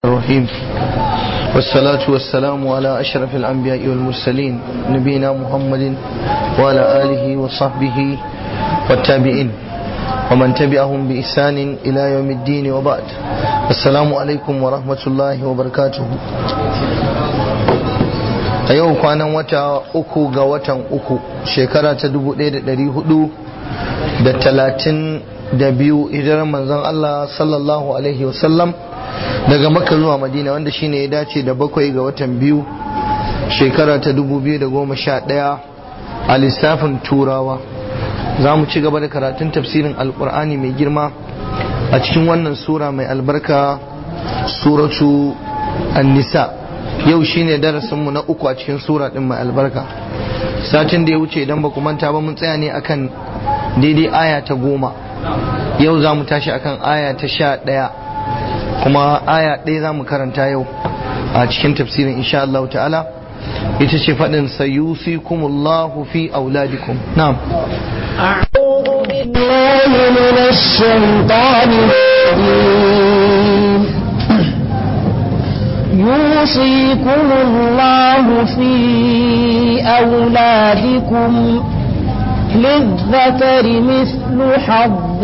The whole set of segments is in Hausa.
الرحيم والصلاة والسلام على أشرف الأنبياء والمرسلين نبينا محمد وعلى آله وصحبه والتابعين ومن تبعهم بإحسان إلى يوم الدين وبعد السلام عليكم ورحمة الله وبركاته a yau kwanan wata uku ga watan uku shekara ta dubu ɗaya da ɗari hudu da talatin da biyu hijirar manzon Allah sallallahu alaihi wasallam daga makka zuwa madina wanda shine ya dace da bakwai ga watan biyu shekara ta dubu biyu da goma sha ɗaya a lissafin turawa za mu ci gaba da karatun tafsirin alkur'ani mai girma a cikin wannan sura mai albarka suratu an-nisa yau shine darasinmu na uku a cikin sura din mai albarka satin da ya wuce idan ba ku manta ba mun tsaya ne akan daidai aya ta goma yau za mu tashi akan aya ta sha ɗaya kuma aya ɗaya za mu karanta yau a cikin tafsirin insha Allah ta'ala ita ce faɗin sayusikumullahu fi auladikum na'am أعوذ بالله من الشيطان الرجيم يوصيكم الله في أولادكم للذكر مثل حظ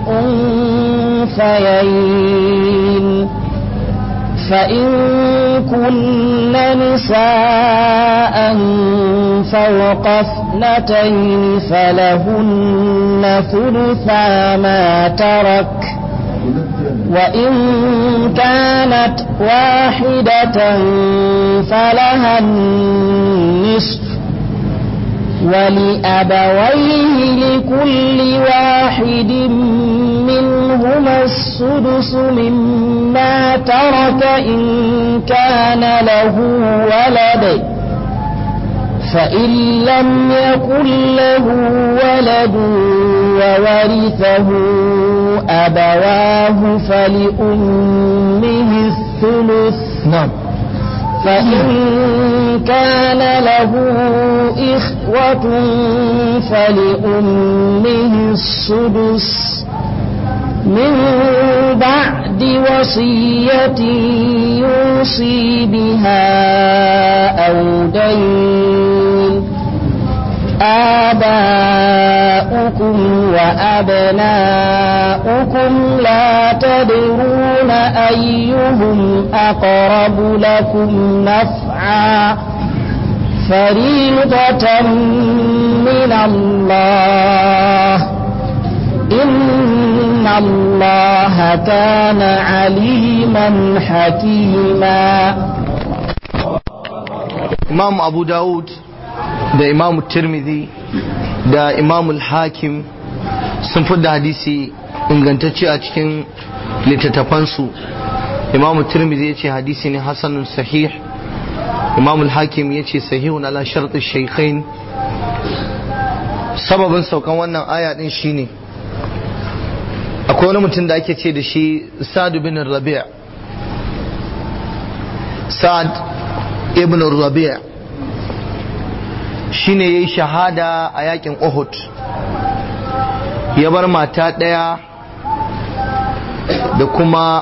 الأنثيين فإن كن نساء فوق اثنتين فلهن ثلثا ما ترك وإن كانت واحدة فلها النصف ولأبويه لكل واحد منهما السدس مما ترك إن كان له ولد فإن لم يكن له ولد وورثه أبواه فلأمه الثلث na'am فإن كان له إخوة فلأمه السدس من بعد وصية يوصي بها أو دين آباؤكم وأبناؤكم لا تدرون أيهم أقرب لكم نفعا فريضة من الله إن الله كان عليما حكيما imam abu dawud da imam tirmidhi da imam hakim sun da hadisi ingantacce a cikin littattafansu imam tirmidhi ya ce hadisi ne hasanun sahih imam hakim ya ce sahihun ala sharɗin shaikhain sababin saukan wannan aya din shine akwai wani mutum da ake ce da shi sa'ad bin rabi' sa'ad ibn rabi' shine yayi shahada a yakin Uhud ya bar mata ɗaya da kuma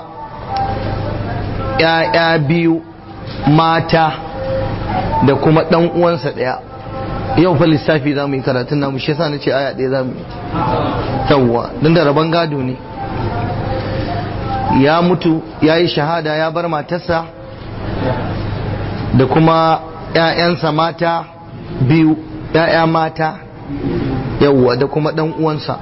‘ya'ya biyu mata da kuma ɗan uwansa ɗaya yau fa lissafi za mu yi karatun namu shi yasa na ce aya ɗaya za mu yi yawwa don da rabon gado ne ya mutu ya yi shahada ya bar matarsa da kuma ‘ya'yansa mata biyu ‘ya'ya mata yawwa da kuma ɗan uwansa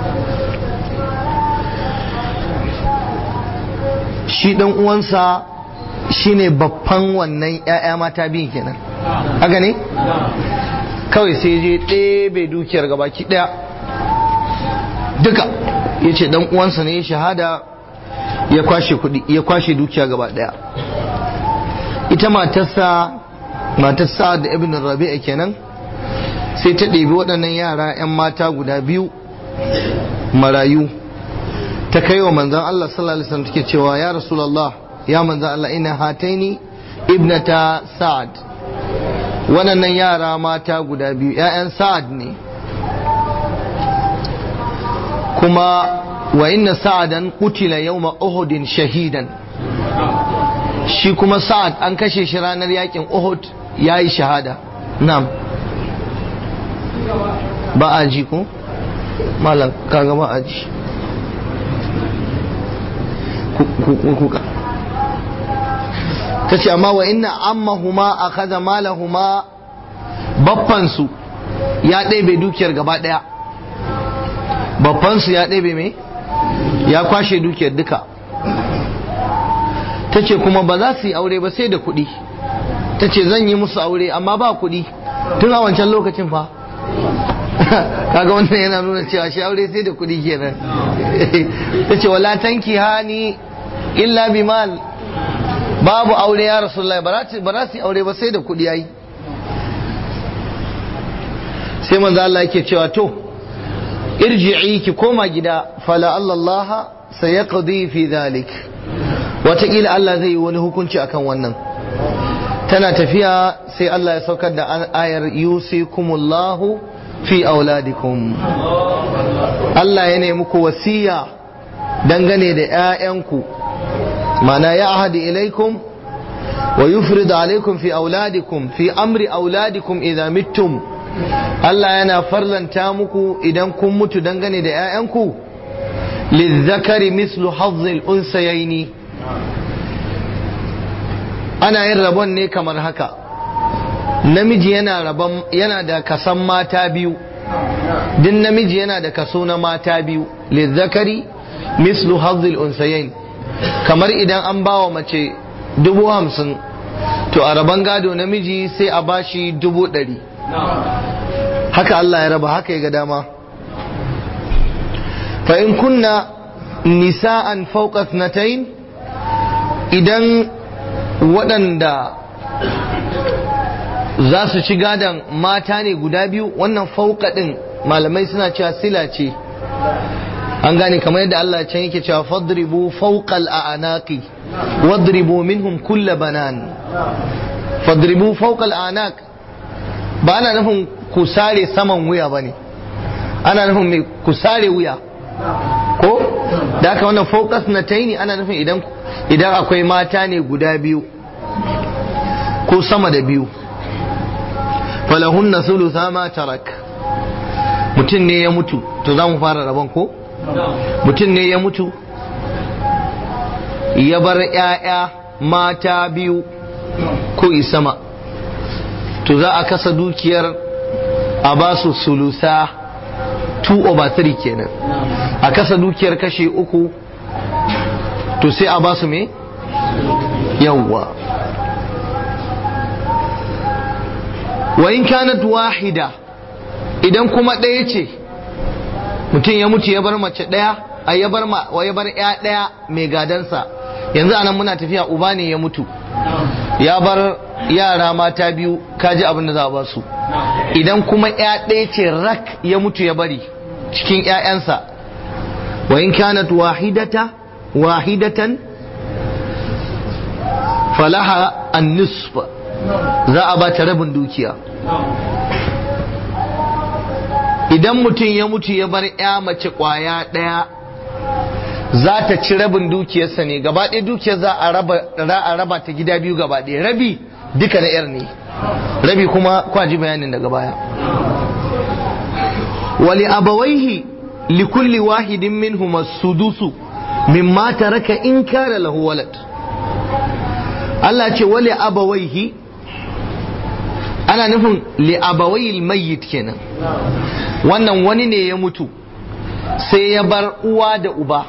shi ɗan uwansa shine babban wannan ‘ya'ya mata biyu kenan haka ne? kawai sai je ɗebe dukiyar gabaki ɗaya duka ya ce ɗan uwansa ne ya shahada ya kwashe kuɗi ya kwashe dukiya gaba ɗaya ita matarsa matarsa da ibn rabi'a kenan sai ta ɗebi waɗannan yara 'yan mata guda biyu marayu ta kai wa manzan Allah sallallahu alaihi wasallam take cewa ya rasulullah ya manzan Allah ina hataini ibnata sa'ad waɗannan yara mata guda biyu 'ya'yan sa'ad ne kuma wa inna sa'adan qutila yawma uhudin shahidan shi kuma sa'ad an kashe shi ranar yakin uhud ya yi shahada na'am ba a ji ko malam kaga ba a ji kuka ta ce amma wa inna ammahuma a kaza malahuma baffansu ya ɗebe dukiyar gaba ɗaya babbansu ya ɗebe mai ya kwashe dukiyar duka ta ce kuma ba za su yi aure ba sai da kuɗi ta ce zan yi musu aure amma ba kuɗi tun a wancan lokacin fa kaga wannan yana nuna cewa shi aure sai da kuɗi kenan ta ce wala tanki hani illa bi mal babu aure ya rasulullahi ba za su yi aure ba sai da kuɗi yayi sai manzo Allah yake cewa to irji'i ki koma gida fala Allah sayaqdi fi dhalik wataƙila Allah zai yi wani hukunci akan wannan tana tafiya sai Allah ya saukar da ayar yusikumullahu fi auladikum Allah ya nemi ku wasiya dangane da 'ya'yanku mana ya ahadi ilaikum wa yufrid alaikum fi auladikum fi amri auladikum idza mittum Allah yana farlanta muku idan kun mutu dangane da 'ya'yanku lizzakari mislu hazzil unsayaini ana yin rabon ne kamar haka namiji yana rabon yana da kasan mata biyu din namiji yana da kaso na mata biyu lizzakari mislu hazzil unsayain kamar idan an bawa mace dubu hamsin to a rabon gado namiji sai a bashi dubu ɗari haka Allah ya raba haka ya ga dama fa in kunna nisa'an fawqa thnatayn idan waɗanda za su ci gadon mata ne guda biyu wannan fauka ɗin malamai suna cewa sila ce an gane kamar yadda Allah can yake cewa fadribu fawqal a'naqi wadribu minhum kulla banan fadribu fawqal a'naq ba ana nufin ku sare saman wuya bane ana nufin mai ku sare wuya ko da haka wannan focus na taini ana nufin idan idan akwai mata ne guda biyu ko sama da biyu falahunna thulutha ma tarak mutum ne ya mutu to za mu fara rabon ko mutum ne ya mutu ya bar 'ya'ya mata biyu ko isama to za a kasa dukiyar a ba su sulusa 2 over 3 kenan a kasa dukiyar kashe uku to sai a ba su me yawwa wa in kanat wahida idan kuma ɗaya ce mutum ya mutu ya bar mace ɗaya a ya bar ma wa ya bar ya ɗaya mai gadansa yanzu anan muna tafiya uba ne ya mutu ya bar yara mata biyu kaji abin da za a ba su idan kuma ya ɗaya ce rak ya mutu ya bari cikin ƴaƴansa wa in kanat wahidata wahidatan falaha an-nisf za a ba ta rabin dukiya idan mutum ya mutu ya bar ya mace kwaya ɗaya za ta ci rabin dukiyarsa ne gaba ɗaya dukiyar za a raba ta gida biyu gaba ɗaya rabi duka na yar ne rabi kuma kwaji bayanin daga baya wali abawaihi likulli wahidin minhum as-sudusu mimma taraka in kana lahu walad Allah ce wali abawaihi ana nufin li abawai mayyit kenan wannan wani ne ya mutu sai ya bar uwa da uba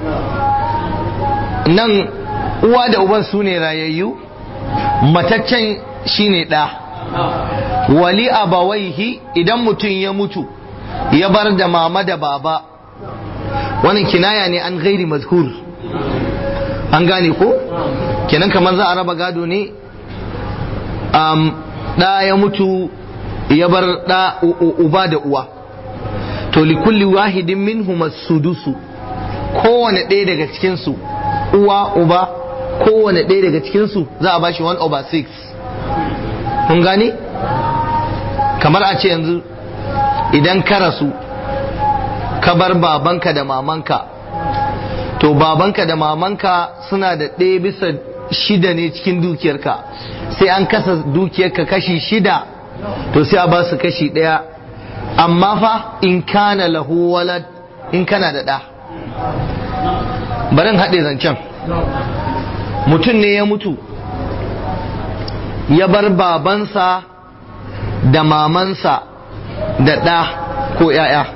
nan uwa da uban su ne rayayyu mataccen shine ɗa wali abawaihi idan mutum ya mutu ya bar da mama da baba wannan kinaya ne an gairi mazkur an gane ko kenan kamar za a raba gado ne ɗa ya mutu ya bar ɗa uba da uwa to likulli wahidin minhum sudusu kowane ɗaya daga cikinsu uwa uba kowane ɗaya daga cikinsu za a bashi 1 over 6 kun gane kamar a ce yanzu idan ka rasu ka bar babanka da mamanka to babanka da mamanka suna da ɗaya bisa shida ne cikin dukiyarka sai an kasa dukiyarka kashi shida to sai a ba su kashi ɗaya amma fa in kana lahu walad in kana da ɗa barin haɗe zancen mutum ne ya mutu ya bar babansa da mamansa da ɗa ko ‘ya'ya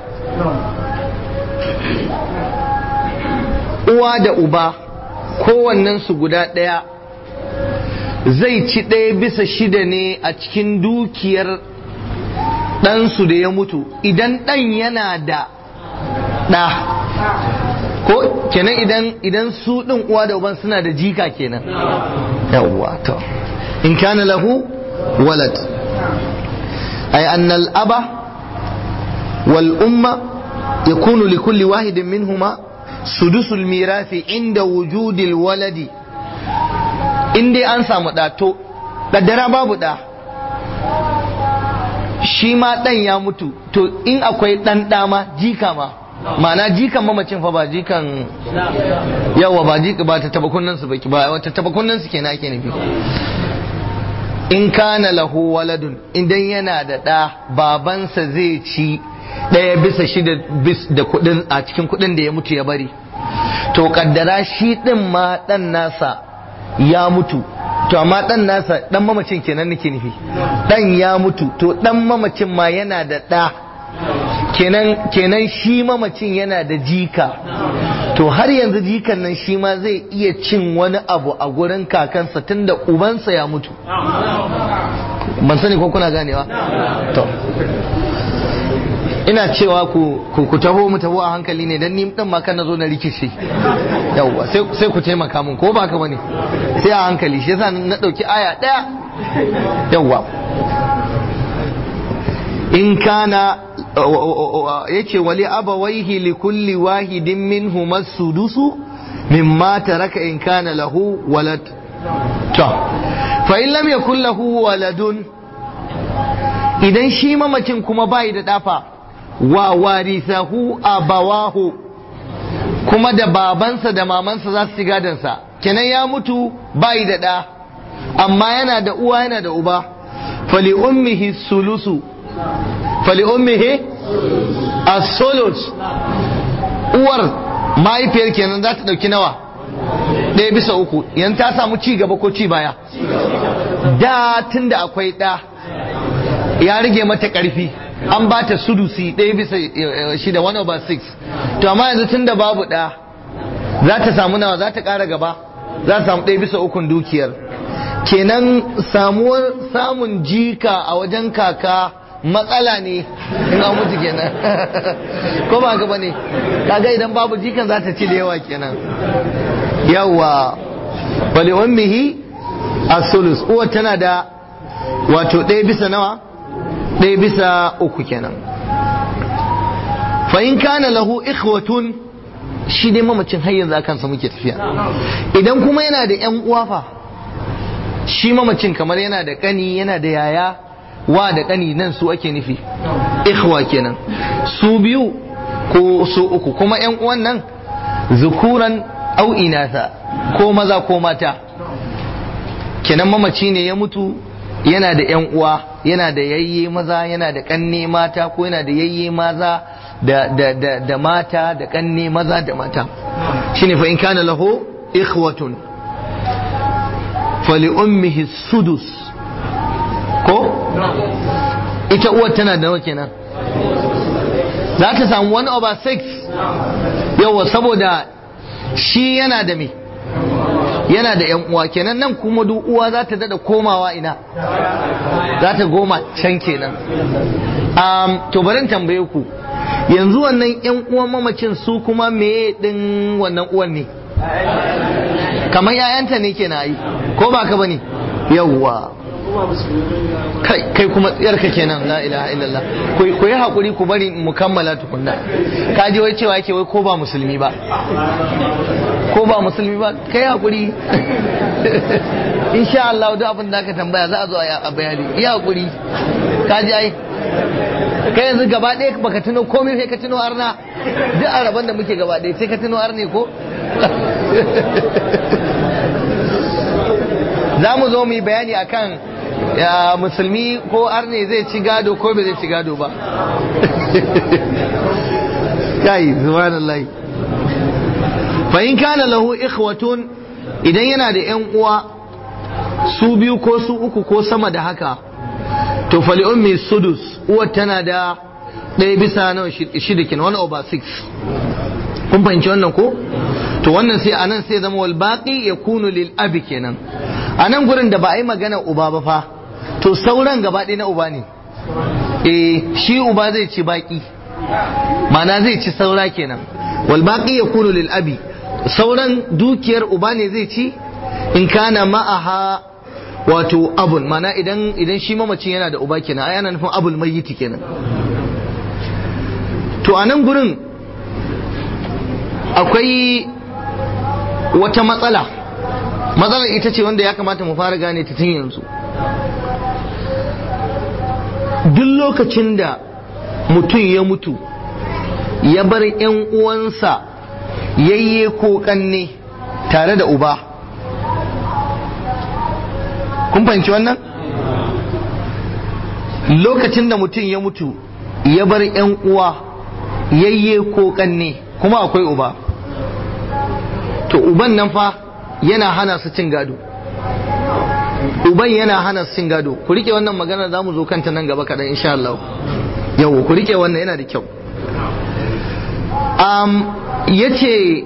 uwa da uba kowannensu guda ɗaya zai ci ɗaya bisa shida ne a cikin dukiyar ɗansu da ya mutu idan ɗan yana da ɗa ko kenan idan idan su ɗin uwa da uban suna da jika kenan yawwa to in kana lahu walad ay anna al-aba wal umma yakunu li kulli wahidin minhuma sudusul mirathi inda wujudil waladi in dai an samu ɗa to ƙaddara babu ɗa shi ma ɗan ya mutu to in akwai ɗan ɗa ma jika ma ma'ana jikan mamacin fa ba jikan yawa ba jika ba ta taba kunnen su baki ba wata taba kunnen su kenan ake nufi in kana lahu waladun idan yana da ɗa babansa zai ci ɗaya bisa shida bis da kuɗin a cikin kuɗin da ya mutu ya bari to kaddara shi ɗin ma ɗan nasa ya mutu to amma ɗan nasa ɗan mamacin kenan nake nufi ɗan ya mutu to ɗan mamacin ma yana da ɗa kenan kenan shi mamacin yana da jika to har yanzu jikan nan shi ma zai iya cin wani abu a gurin kakansa tunda ubansa ya mutu ban sani ko kuna ganewa to ina cewa ku ku taho mu taho a hankali ne dan ni din ma kan nazo na rikice yawwa sai sai ku taimaka mun ko ba haka bane sai a hankali shi yasa na dauki aya daya yawwa in kana yace wali abawaihi li kulli wahidin minhum as-sudusu mimma taraka in kana lahu walad to fa in lam yakul lahu waladun idan shi mamacin kuma bai da dafa wa warithahu abawahu kuma da babansa da mamansa za su ci gadansa kenan ya mutu bai da ɗa amma yana da uwa yana da uba fali ummihi sulusu fali ummihi as-sulus uwar mahaifiyar kenan za ta ɗauki nawa ɗaya bisa uku yan ta samu ci gaba ko ci baya da tunda akwai ɗa ya rage mata ƙarfi an ba ta sudusi ɗaya bisa shida one over six to amma yanzu tun da babu ɗa za ta samu nawa za ta ƙara gaba za ta samu ɗaya bisa ukun dukiyar kenan samuwar samun jika a wajen kaka matsala ne in an mutu kenan ko ba gaba ne kaga idan babu jikan za ta ci da yawa kenan yawa bali ummihi as-sulus uwa tana da wato ɗaya bisa nawa ɗaya bisa uku kenan fa in kana lahu ikhwatun shi dai mamacin har yanzu akan sa muke tafiya idan kuma yana da ƴan uwa fa shi mamacin kamar yana da kani yana da yaya wa da kani nan su ake nufi ikhwa kenan su biyu ko su uku kuma ƴan uwan nan zukuran au inatha ko maza ko mata kenan mamaci ne ya mutu yana da ‘yan uwa yana da yayye maza yana da ƙanne mata ko yana da yayye maza da, da, da, da mata da ƙanne maza da mata shine fa in kana lahu ikhwatun fali ummihi sudus ko ita uwar tana da nawa kenan za ta samu 1 over 6 yawa saboda shi yana da me yana da yan uwa kenan nan kuma duk uwa za ta dada komawa ina za ta goma can kenan um, to barin tambaye ku yanzu wannan yan uwan mamacin su kuma meye din wannan uwan ne kamar yayanta ne ke na yi ko ba ka bane yawwa kai kai kuma yarka kenan la ilaha illallah ku yi hakuri ku bari mu kammala tukunna ka ji wai cewa yake wai ko ba musulmi ba ko ba musulmi ba kai hakuri insha Allah duk abin da ka tambaya za a zo a bayani yi hakuri ka ji ai kai yanzu gaba ɗaya baka tuno komai sai ka tuno arna duk araban da muke gaba ɗaya sai ka tuno arne ko za mu zo mu yi bayani akan ya musulmi ko arne zai ci gado ko bai zai ci gado ba kai subhanallahi fa in kana lahu ikhwatun idan yana da yan uwa su biyu ko su uku ko sama da haka to fali ummi sudus uwar tana da ɗaya bisa nawa shida kenan one over six kun fahimci wannan ko to wannan sai anan sai zama wal baqi yakunu lil abi kenan anan gurin da ba a yi magana uba ba fa to sauran gaba ɗaya na uba ne eh shi uba zai ci baki ma'ana zai ci saura kenan wal baqi yakunu lil abi sauran dukiyar uba ne zai ci in kana ma'aha wato abun mana idan idan shi mamacin yana da uba kenan ai ana nufin abul mayyiti kenan to a nan gurin akwai wata matsala matsalar ita ce wanda ya kamata mu fara gane ta tun yanzu duk lokacin da mutum ya mutu ya bar 'yan uwansa yayye ko kanne tare da uba kun fahimci wannan lokacin da mutum ya mutu ya bar 'yan uwa yayye ko kanne kuma akwai uba to uban nan fa yana hana su cin gado uban yana hana su cin gado ku rike wannan magana za mu zo kanta nan gaba kaɗan insha Allah yau ku rike wannan yana da kyau um, yace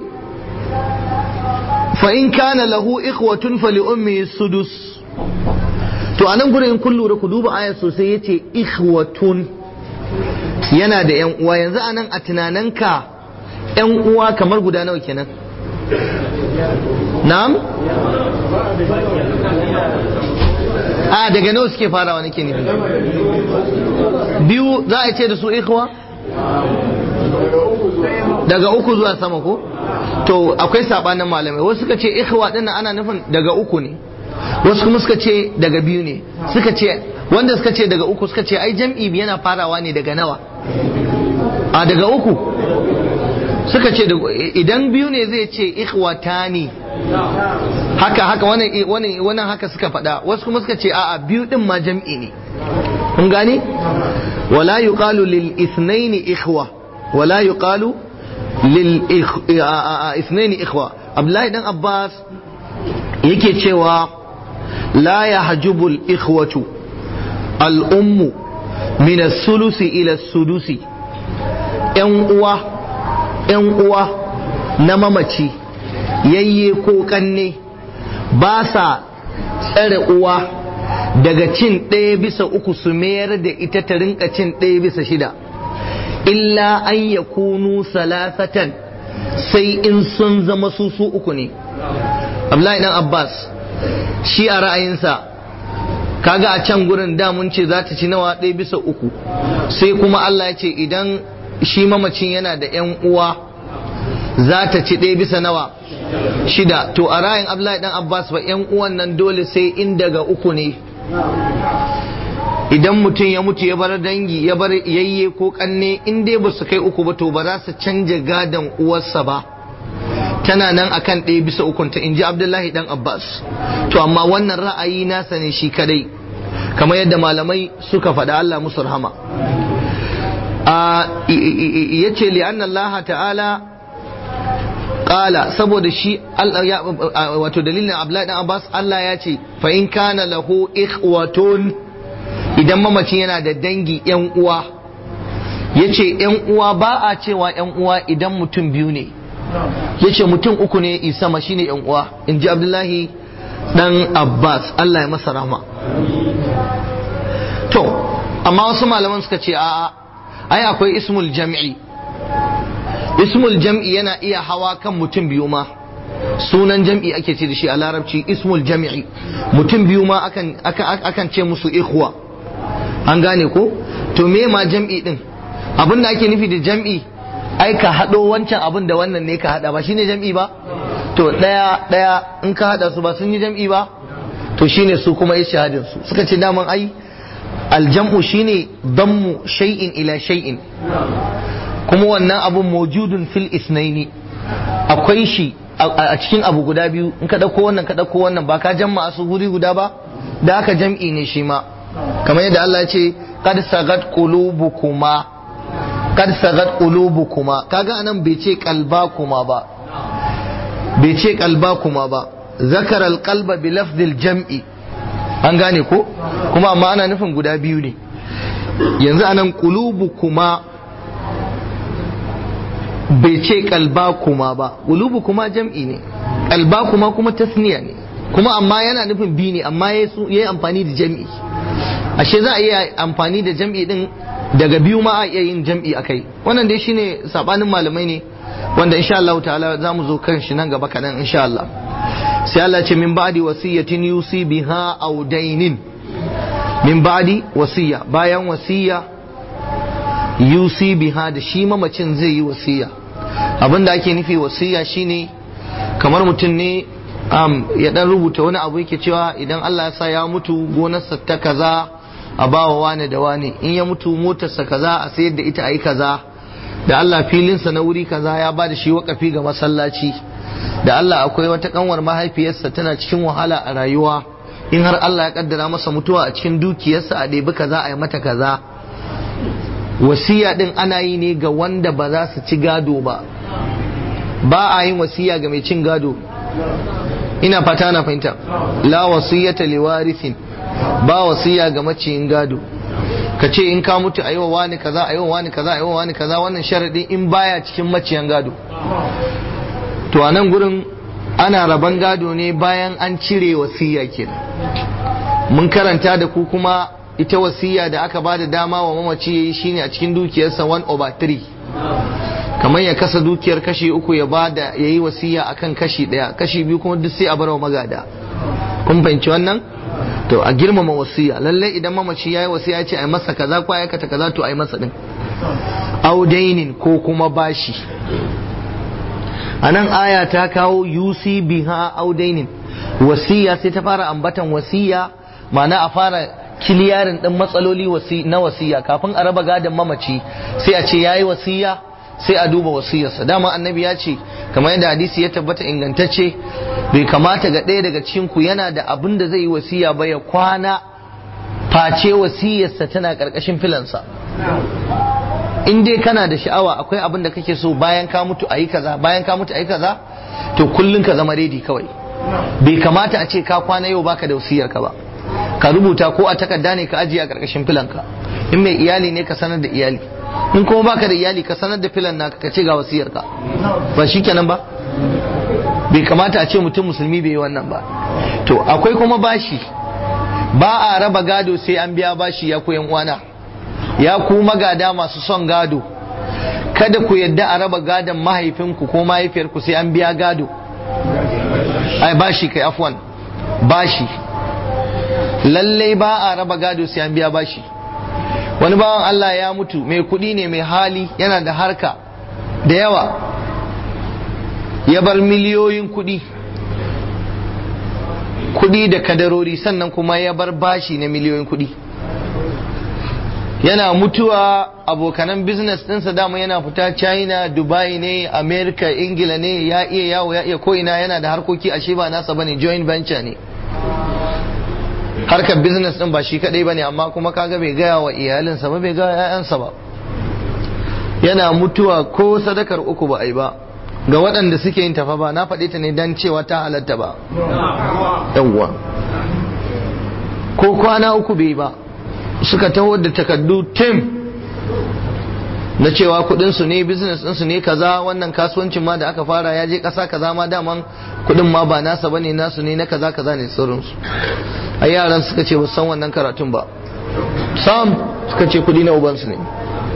fa in kana lahu ikhwatun fali ummi sudus to anan gurin in kun lura ku duba aya sosai yace ikhwatun yana da yan uwa yanzu anan a tunaninka yan uwa kamar guda nawa kenan na'am a daga nawa suke farawa nake nufi biyu za a ce da su ikhwa daga uku zuwa sama ko to akwai sabanin malamai wasu suka ce ikhwa din ana nufin daga uku ne wasu kuma suka ce daga biyu ne suka ce wanda suka ce daga uku suka ce ai jam'i yana farawa ne daga nawa a daga uku suka ce idan biyu ne zai ce ikhwatani haka haka wannan wannan haka suka faɗa wasu kuma suka ce a'a biyu din ma jam'i ne kun gane wala yuqalu lil ithnaini ikhwa wala yuqalu lil ithnaini ikhwa abdullahi dan abbas yake cewa la yahjubu al ikhwatu al ummu min as-sulusi ila as-sudusi yan uwa yan uwa na mamaci yayye ko kanne ba sa tsare uwa daga cin ɗaya bisa uku su mayar da ita ta rinka cin ɗaya bisa shida illa an ya kunu salasatan sai in sun zama su su uku ne Abdullahi dan Abbas shi a ra'ayinsa kaga a can gurin da mun ce za ta ci nawa ɗaya bisa uku sai kuma Allah ya ce idan shi mamacin yana da 'yan uwa za ta ci ɗaya bisa nawa shida to a ra'ayin Abdullahi dan Abbas ba 'yan uwan nan dole sai in daga uku ne idan mutum ya mutu ya bar dangi ya bar yayye ko kanne in dai ba su kai uku ba to ba za su canja gadon uwarsa ba tana nan akan ɗaya bisa ukunta in ji abdullahi dan abbas to amma wannan ra'ayi nasa ne shi kadai kamar yadda malamai suka faɗa allah musu rahama ya ce li'anna ta'ala Ƙala saboda shi wato dalilin Abdullahi dan Abbas Allah ya ce fa in kana lahu ikhwatun idan mamacin yana da dangi yan uwa yace yan uwa ba a cewa yan uwa idan mutum biyu ne yace mutum uku ne isama shine yan uwa in ji Abdullahi dan Abbas Allah ya masa rahma to amma wasu malaman suka ce a'a ai akwai ismul jam'i ismul jam'i yana iya hawa kan mutum biyu ma sunan jam'i ake ce da shi a larabci ismul jam'i mutum biyu ma akan, akan, ce musu ikhwa an gane ko to me ma jam'i din abin da ake nufi da jam'i ai ka haɗo wancan abin da wannan ne ka haɗa ba shine jam'i ba to ɗaya ɗaya in ka haɗa su ba sun yi jam'i ba to shine su kuma ishahadin su suka ce daman ai aljam'u shine dammu shay'in ila shay'in kuma wannan abun mawjudun fil isnaini akwai shi a cikin abu guda biyu in ka ɗauko wannan ka ɗauko wannan ba ka jamma su guri guda ba da haka jam'i ne shi ma kamar yadda Allah ya ce qad sagat qulubukuma qad sagat qulubukuma kaga anan bai ce qalbakuma ba bai ce qalbakuma ba zakara alqalba bi lafzil jam'i an gane ko kuma amma ana nufin guda biyu ne yanzu anan qulubukuma bai ce kalba kuma ba ulubu kuma jam'i ne kalba kuma kuma tasniya ne kuma amma yana nufin bi ne amma ya yi amfani da jam'i ashe za a iya amfani da jam'i din daga biyu ma a iya yin jam'i akai wannan dai shine sabanin malamai ne wanda insha Allah ta'ala za mu zo kan shi nan gaba kaɗan insha Allah sai Allah ce min ba'di wasiyatin yusi biha aw dainin min ba'di wasiya bayan wasiya yusi biha da shi mamacin zai yi wasiya abin da ake nufi wasiya shine kamar mutum ne um, ya dan rubuta wani abu yake cewa idan Allah ya sa ya mutu gonarsa ta kaza a bawa wane da wane in ya mutu motarsa kaza a sayar da ita a yi kaza da Allah filinsa na wuri kaza ya ba da shi wakafi ga masallaci da Allah akwai wata kanwar mahaifiyarsa tana cikin wahala a rayuwa in har Allah ya kaddara masa mutuwa a cikin dukiyarsa a ɗebi kaza a yi mata kaza wasiya din ana yi ne ga wanda ba za su ci gado ba ba a yin wasiya ga mai cin gado ina fata na fahimta la wasiyata liwarithin ba wasiya ga maciyin gado ka ce in ka mutu ayi wa wani kaza ayi wa wani kaza ayi wa wani kaza wannan sharadin in baya cikin maciyan gado to a nan gurin ana raban gado ne bayan an cire wasiya kenan mun karanta da ku kuma ita wasiya da aka bada dama wa mamaci yayi shine a cikin dukiyarsa 1 over 3 kamar ya kasa dukiyar kashi uku ya bada yayi wasiya akan kashi daya kashi biyu kuma duk sai a bar wa magada kun fahimci wannan to a girmama wasiya lalle idan mamaci yayi wasiya ya ce ai masa kaza ko aikata kaza to ai masa din audainin ko kuma bashi anan aya ta kawo yusi biha audainin wasiya sai ta fara ambatan wasiya ma'ana a fara kiliyarin ɗin matsaloli na wasiya kafin a raba gadon mamaci sai a ce yayi wasiya sai a duba wasiyarsa dama annabi ya ce kamar yadda hadisi ya tabbata ingantacce bai kamata ga ɗaya daga cikin ku yana da abin da zai yi wasiya ba ya kwana face wasiyarsa tana ƙarƙashin filansa in dai kana da sha'awa akwai abin da kake so bayan ka mutu a yi kaza bayan ka mutu a yi kaza to kullum ka zama redi kawai bai kamata a ce ka kwana yau baka da wasiyarka ba ka rubuta ko a takarda ne ka ajiye a ƙarƙashin filanka in mai iyali ne ka sanar da iyali in kuma baka da iyali ka sanar da filan naka ka ce ga wasiyarka ba shi kenan ba bai kamata a ce mutum musulmi bai yi wannan ba to akwai kuma bashi ba a raba gado sai an biya bashi ya koyan uwana ya ku magada masu son gado kada ku yadda a raba gadon mahaifinku ko mahaifiyarku sai an biya gado ai bashi kai afwan bashi lallai ba a raba gado sai an biya bashi wani bawan Allah ya mutu mai kuɗi ne mai hali yana da harka da yawa ya bar miliyoyin kuɗi kuɗi da kadarori sannan kuma ya bar bashi na miliyoyin kuɗi yana mutuwa abokanan business ɗinsa dama yana fita china dubai ne america ingila ne ya iya yawo ya iya ko'ina yana da harkoki ashe ba nasa bane joint venture ne harkar business din ba shi kadai bane amma kuma kaga bai gaya wa iyalinsa ba bai gaya ƴaƴansa ba yana mutuwa ko sadakar uku ba a yi ba ga waɗanda suke yin tafa ba na faɗi ta ne dan cewa ta halatta ba yawwa ko kwana uku bai ba suka taho da takardu tim na cewa kudinsu ne business ɗinsu ne kaza wannan kasuwancin ma da aka fara ya je ƙasa kaza ma daman kudin ma ba nasa bane nasu ne na kaza kaza ne sauransu a yaran suka ce ba san wannan karatun ba sam suka ce kudi na ubansu ne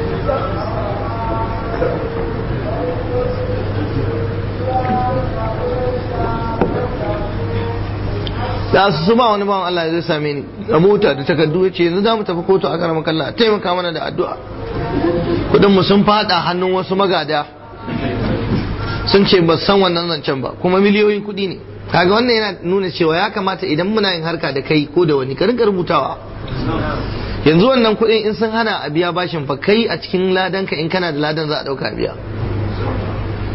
da su ba wani bawan Allah zai same ni a mota da takardu ya ce yanzu za mu tafi kotu a karama kalla a taimaka mana da addu'a kudin mu sun fada hannun wasu magada sun ce ba san wannan zancen ba kuma miliyoyin kudi ne kaga wannan yana nuna cewa ya kamata idan muna yin harka da kai ko da wani ka rinka rubutawa yanzu wannan kudin in sun hana a biya bashin fa kai a cikin ladan ka in kana da ladan za a dauka biya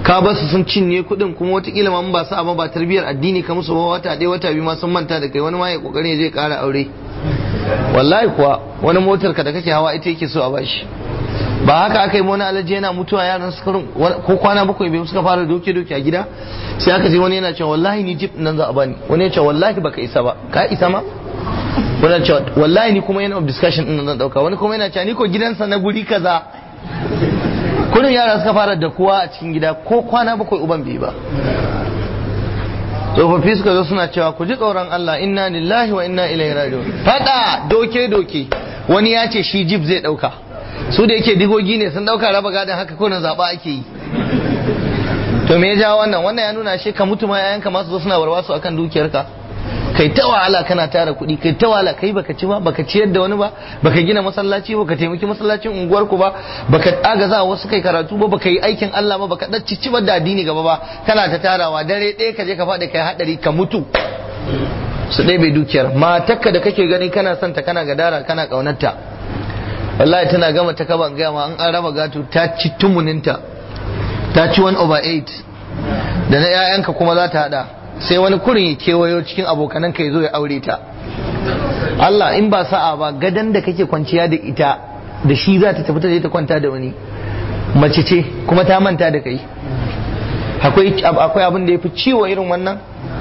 ka ba su sun cinye kuɗin kuma watakila ma ba su ba ba tarbiyyar addini ka musu ba wata ɗaya wata biyu ma sun manta da kai wani ma ya kokarin ya je ƙara aure wallahi kuwa wani motar ka da kake hawa ita yake so a bashi ba haka aka yi wani alaji yana mutuwa yaran su ko kwana bakwai bai suka fara doke doke a gida sai aka je wani yana cewa wallahi ni jip nan za a bani wani ya ce wallahi baka isa ba ka isa ma wani ya ce wallahi ni kuma yana of discussion din zan dauka wani kuma yana cewa ni ko gidansa na guri kaza kudin yara suka fara da kuwa a cikin gida ko kwana bakwai uban bai ba tsofaffi suka zo suna cewa ku ji tsoron Allah inna lillahi wa inna ilaihi raji'un fada doke doke wani ya ce shi jib zai dauka su da yake digogi ne sun dauka raba gadon haka ko na zaba ake yi to me ya ja wannan wannan ya nuna shi ka mutu ma yayanka masu zo suna warwasu akan dukiyarka kai ta wahala kana tara kuɗi kai ta wahala kai baka ci ba baka ciyar da wani ba baka gina masallaci baka taimaki masallacin unguwar ku ba baka agaza wasu kai karatu ba baka yi aikin Allah ba baka dacci ci da addini gaba ba kana ta tarawa dare ɗaya ka je ka faɗi kai hadari ka mutu su ɗaya bai dukiyar matakka da kake gani kana son ta kana gadara kana ƙaunarta wallahi tana gama ta kaba gaya ma an an raba gato ta ci tumuninta ta ci 1 over 8 da na 'ya'yanka kuma za ta hada sai wani kurin ya kewayo cikin abokanan ka ya zo ya aure ta Allah in ba sa'a ba gadan da kake kwanciya da ita da shi za ta tafi ta je ta kwanta da wani mace ce kuma ta manta da kai akwai abin da ya fi ciwo irin wannan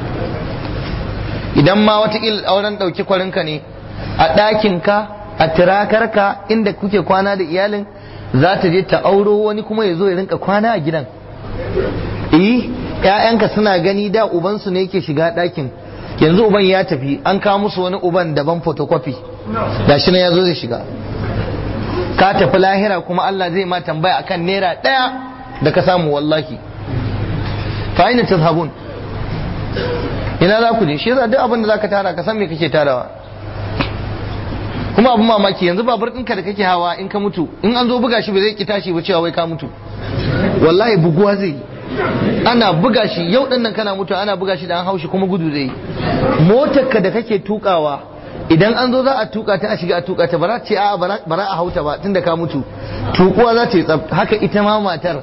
idan ma watakila auren ɗauki kwarinka ne a ɗakinka a tirakarka inda kuke kwana da iyalin za ta je ta auro wani kuma ya zo ya rinka kwana a gidan eh ƴaƴanka suna gani da ubansu ne yake shiga ɗakin yanzu uban ya tafi an kawo musu wani uban daban photocopy da shi ya zo zai shiga ka tafi lahira kuma Allah zai ma tambaya akan naira ɗaya da ka samu wallahi fa aina tazhabun ina za ku je shi yasa duk abin da zaka tara ka san me kake tarawa kuma abin mamaki yanzu babur ɗinka da kake hawa in ka mutu in an zo buga shi ba zai ki tashi ba cewa wai ka mutu wallahi buguwa zai ana buga shi yau ɗin nan kana mutu ana buga shi da an haushi kuma gudu zai motar ka da kake tukawa idan an zo za a tuka ta a shiga a tuka ta bara ce a bara a hauta ba tunda ka mutu tukuwa za ta yi tsaf haka ita ma matar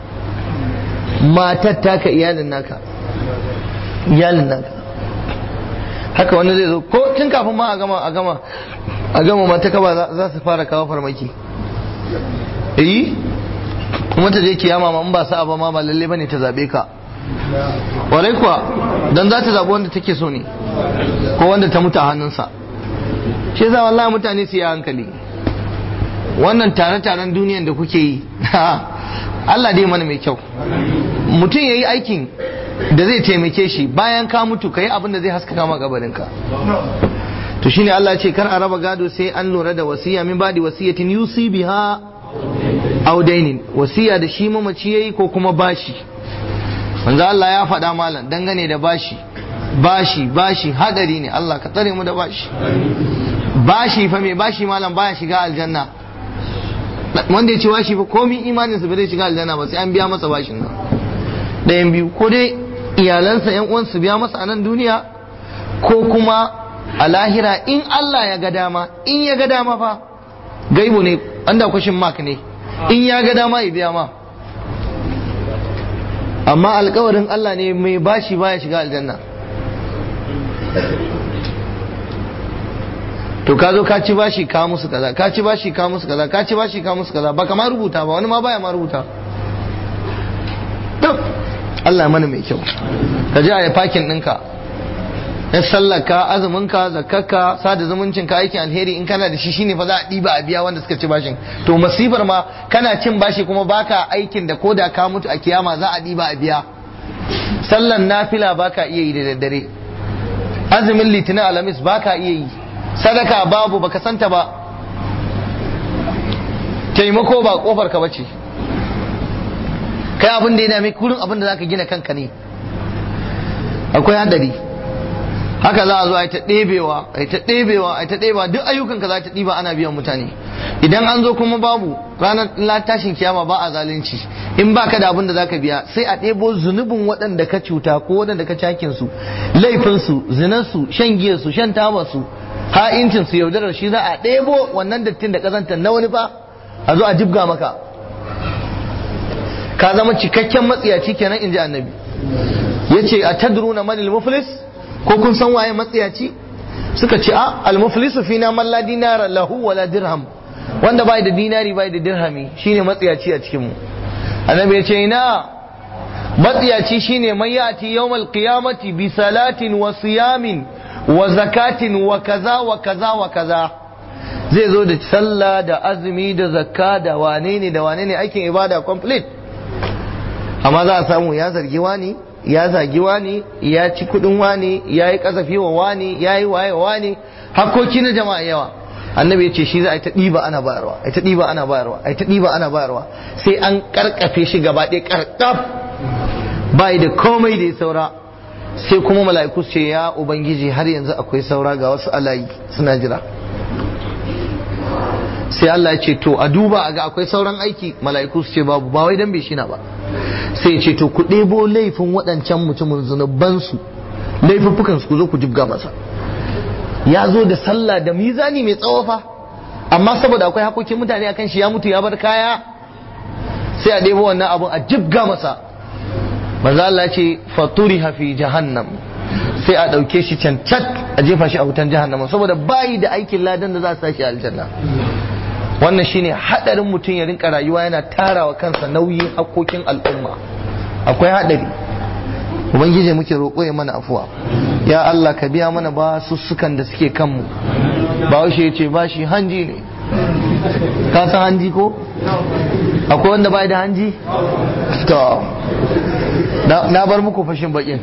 matar taka iyalin naka iyalin naka haka wani zai zo ko tun kafin ma a gama a gama a gama mata kaba za su fara kawo farmaki eh kuma ta je kiyama ma in ba sa'a ba ma ba lalle bane ta zabe ka warai kuwa dan za ta zabi wanda take so ne ko wanda ta mutu a hannunsa shi yasa wallahi mutane su yi hankali wannan tare-taren duniyan da kuke yi Allah dai mana mai kyau mutum ya yi aikin da zai taimake shi bayan ka mutu ka yi abin da zai haskaka ma gabarinka to shine Allah ce kar a raba gado sai an lura da wasiya min badi wasiyatin yusi biha aw dainin wasiya da shi mamaci yayi ko kuma bashi manzo Allah ya faɗa malam dangane da bashi bashi bashi hadari ne Allah ka tsare mu da bashi bashi fa mai bashi malam baya shiga aljanna wanda ya ci bashi fa komi imanin sa bai shiga aljanna ba sai an biya masa bashin nan ɗayan biyu ko dai iyalansa yan uwan su biya masa a nan duniya ko kuma a lahira in Allah ya ga dama in ya ga dama fa gaibu ne an da kwashin mark ne in ya ga dama ya biya ma amma alkawarin Allah ne mai bashi baya shiga aljanna to ka zo ka ci bashi ka musu kaza ka ci bashi ka musu kaza ka ci bashi ka musu kaza baka ma rubuta ba wani ma baya ma rubuta to Allah mana mai kyau ka je a yi fakin ɗinka ya sallaka azuminka zakkarka sada zumuncinka aikin alheri in kana da shi shine fa za a ɗiba a biya wanda suka ci bashin to masifar ma kana cin bashi kuma baka aikin da ko da ka mutu a kiyama za a ɗiba a biya sallan nafila baka iya yi da daddare azumin litinin alamis baka iya yi sadaka babu baka santa ba taimako ba kofar ka bace kai abin da ya dame kurin abin da zaka gina kanka ne akwai hadari haka za a zo a yi ta ɗebewa a yi ta ɗebewa a yi ta ɗebewa duk ayyukan ka za ta ɗiba ana biyan mutane idan an zo kuma babu ranar tashin kiyama ba a zalunci in ba ka da abin da za ka biya sai a ɗebo zunubin waɗanda ka cuta ko waɗanda ka cakin su laifin su zinan su shan giyar su shan taba su ha'incin su yaudarar shi za a ɗebo wannan dattin da kazantar na wani fa a zo a jibga maka ka zama cikakken matsiyaci kenan in ji annabi yace atadruna manil muflis ko kun san waye matsiyaci suka ce a al-muflisu fina man la dinara lahu wala dirham wanda bai da dinari bai da dirhami shine matsiyaci a cikin mu annabi ya ce ina matsiyaci shine man yati yawmal qiyamati bi salatin wa siyamin wa zakatin wa kaza wa kaza wa kaza zai zo da sallah da azumi da zakka da wane ne da wane ne aikin ibada complete amma za a samu ya zargi wani ya zagi wani ya ci kudin wani ya yi kasafi wa wani ya yi waye wa wani hakkoki na jama'a yawa annabi ya ce shi za a yi ta ɗiba ana bayarwa a yi ta ɗiba ana bayarwa a yi ta ɗiba ana bayarwa sai an karkafe shi gaba ɗaya karkaf bai da komai da ya saura sai kuma mala'iku su ce ya ubangiji har yanzu akwai saura ga wasu alayi suna jira sai Allah ya ce to a duba a ga akwai sauran aiki mala'iku su ce babu ba wai dan bai shina ba sai ya ce to ku ɗebo laifin waɗancan mutumin zunubansu laifuffukan su ku zo ku jibga masa ya zo da sallah da mizani mai tsawo fa amma saboda akwai hakokin mutane akan shi ya mutu ya bar kaya sai a ɗebo wannan abun a jibga masa manzo Allah ce faturi fi jahannam sai a ɗauke shi cancat a jefa shi a wutan jahannama saboda bayi da aikin ladan da za su sashi aljanna wannan shine hadarin mutum ya rinka rayuwa yana tarawa kansa nauyin hakokin al'umma akwai hadari ubangiji muke roƙo ya mana afuwa ya Allah ka biya mana ba sussukan da suke kanmu ba washe ya ce ba shi hanji ne ka san hanji ko akwai wanda bai da hanji to na bar muku fashin bakin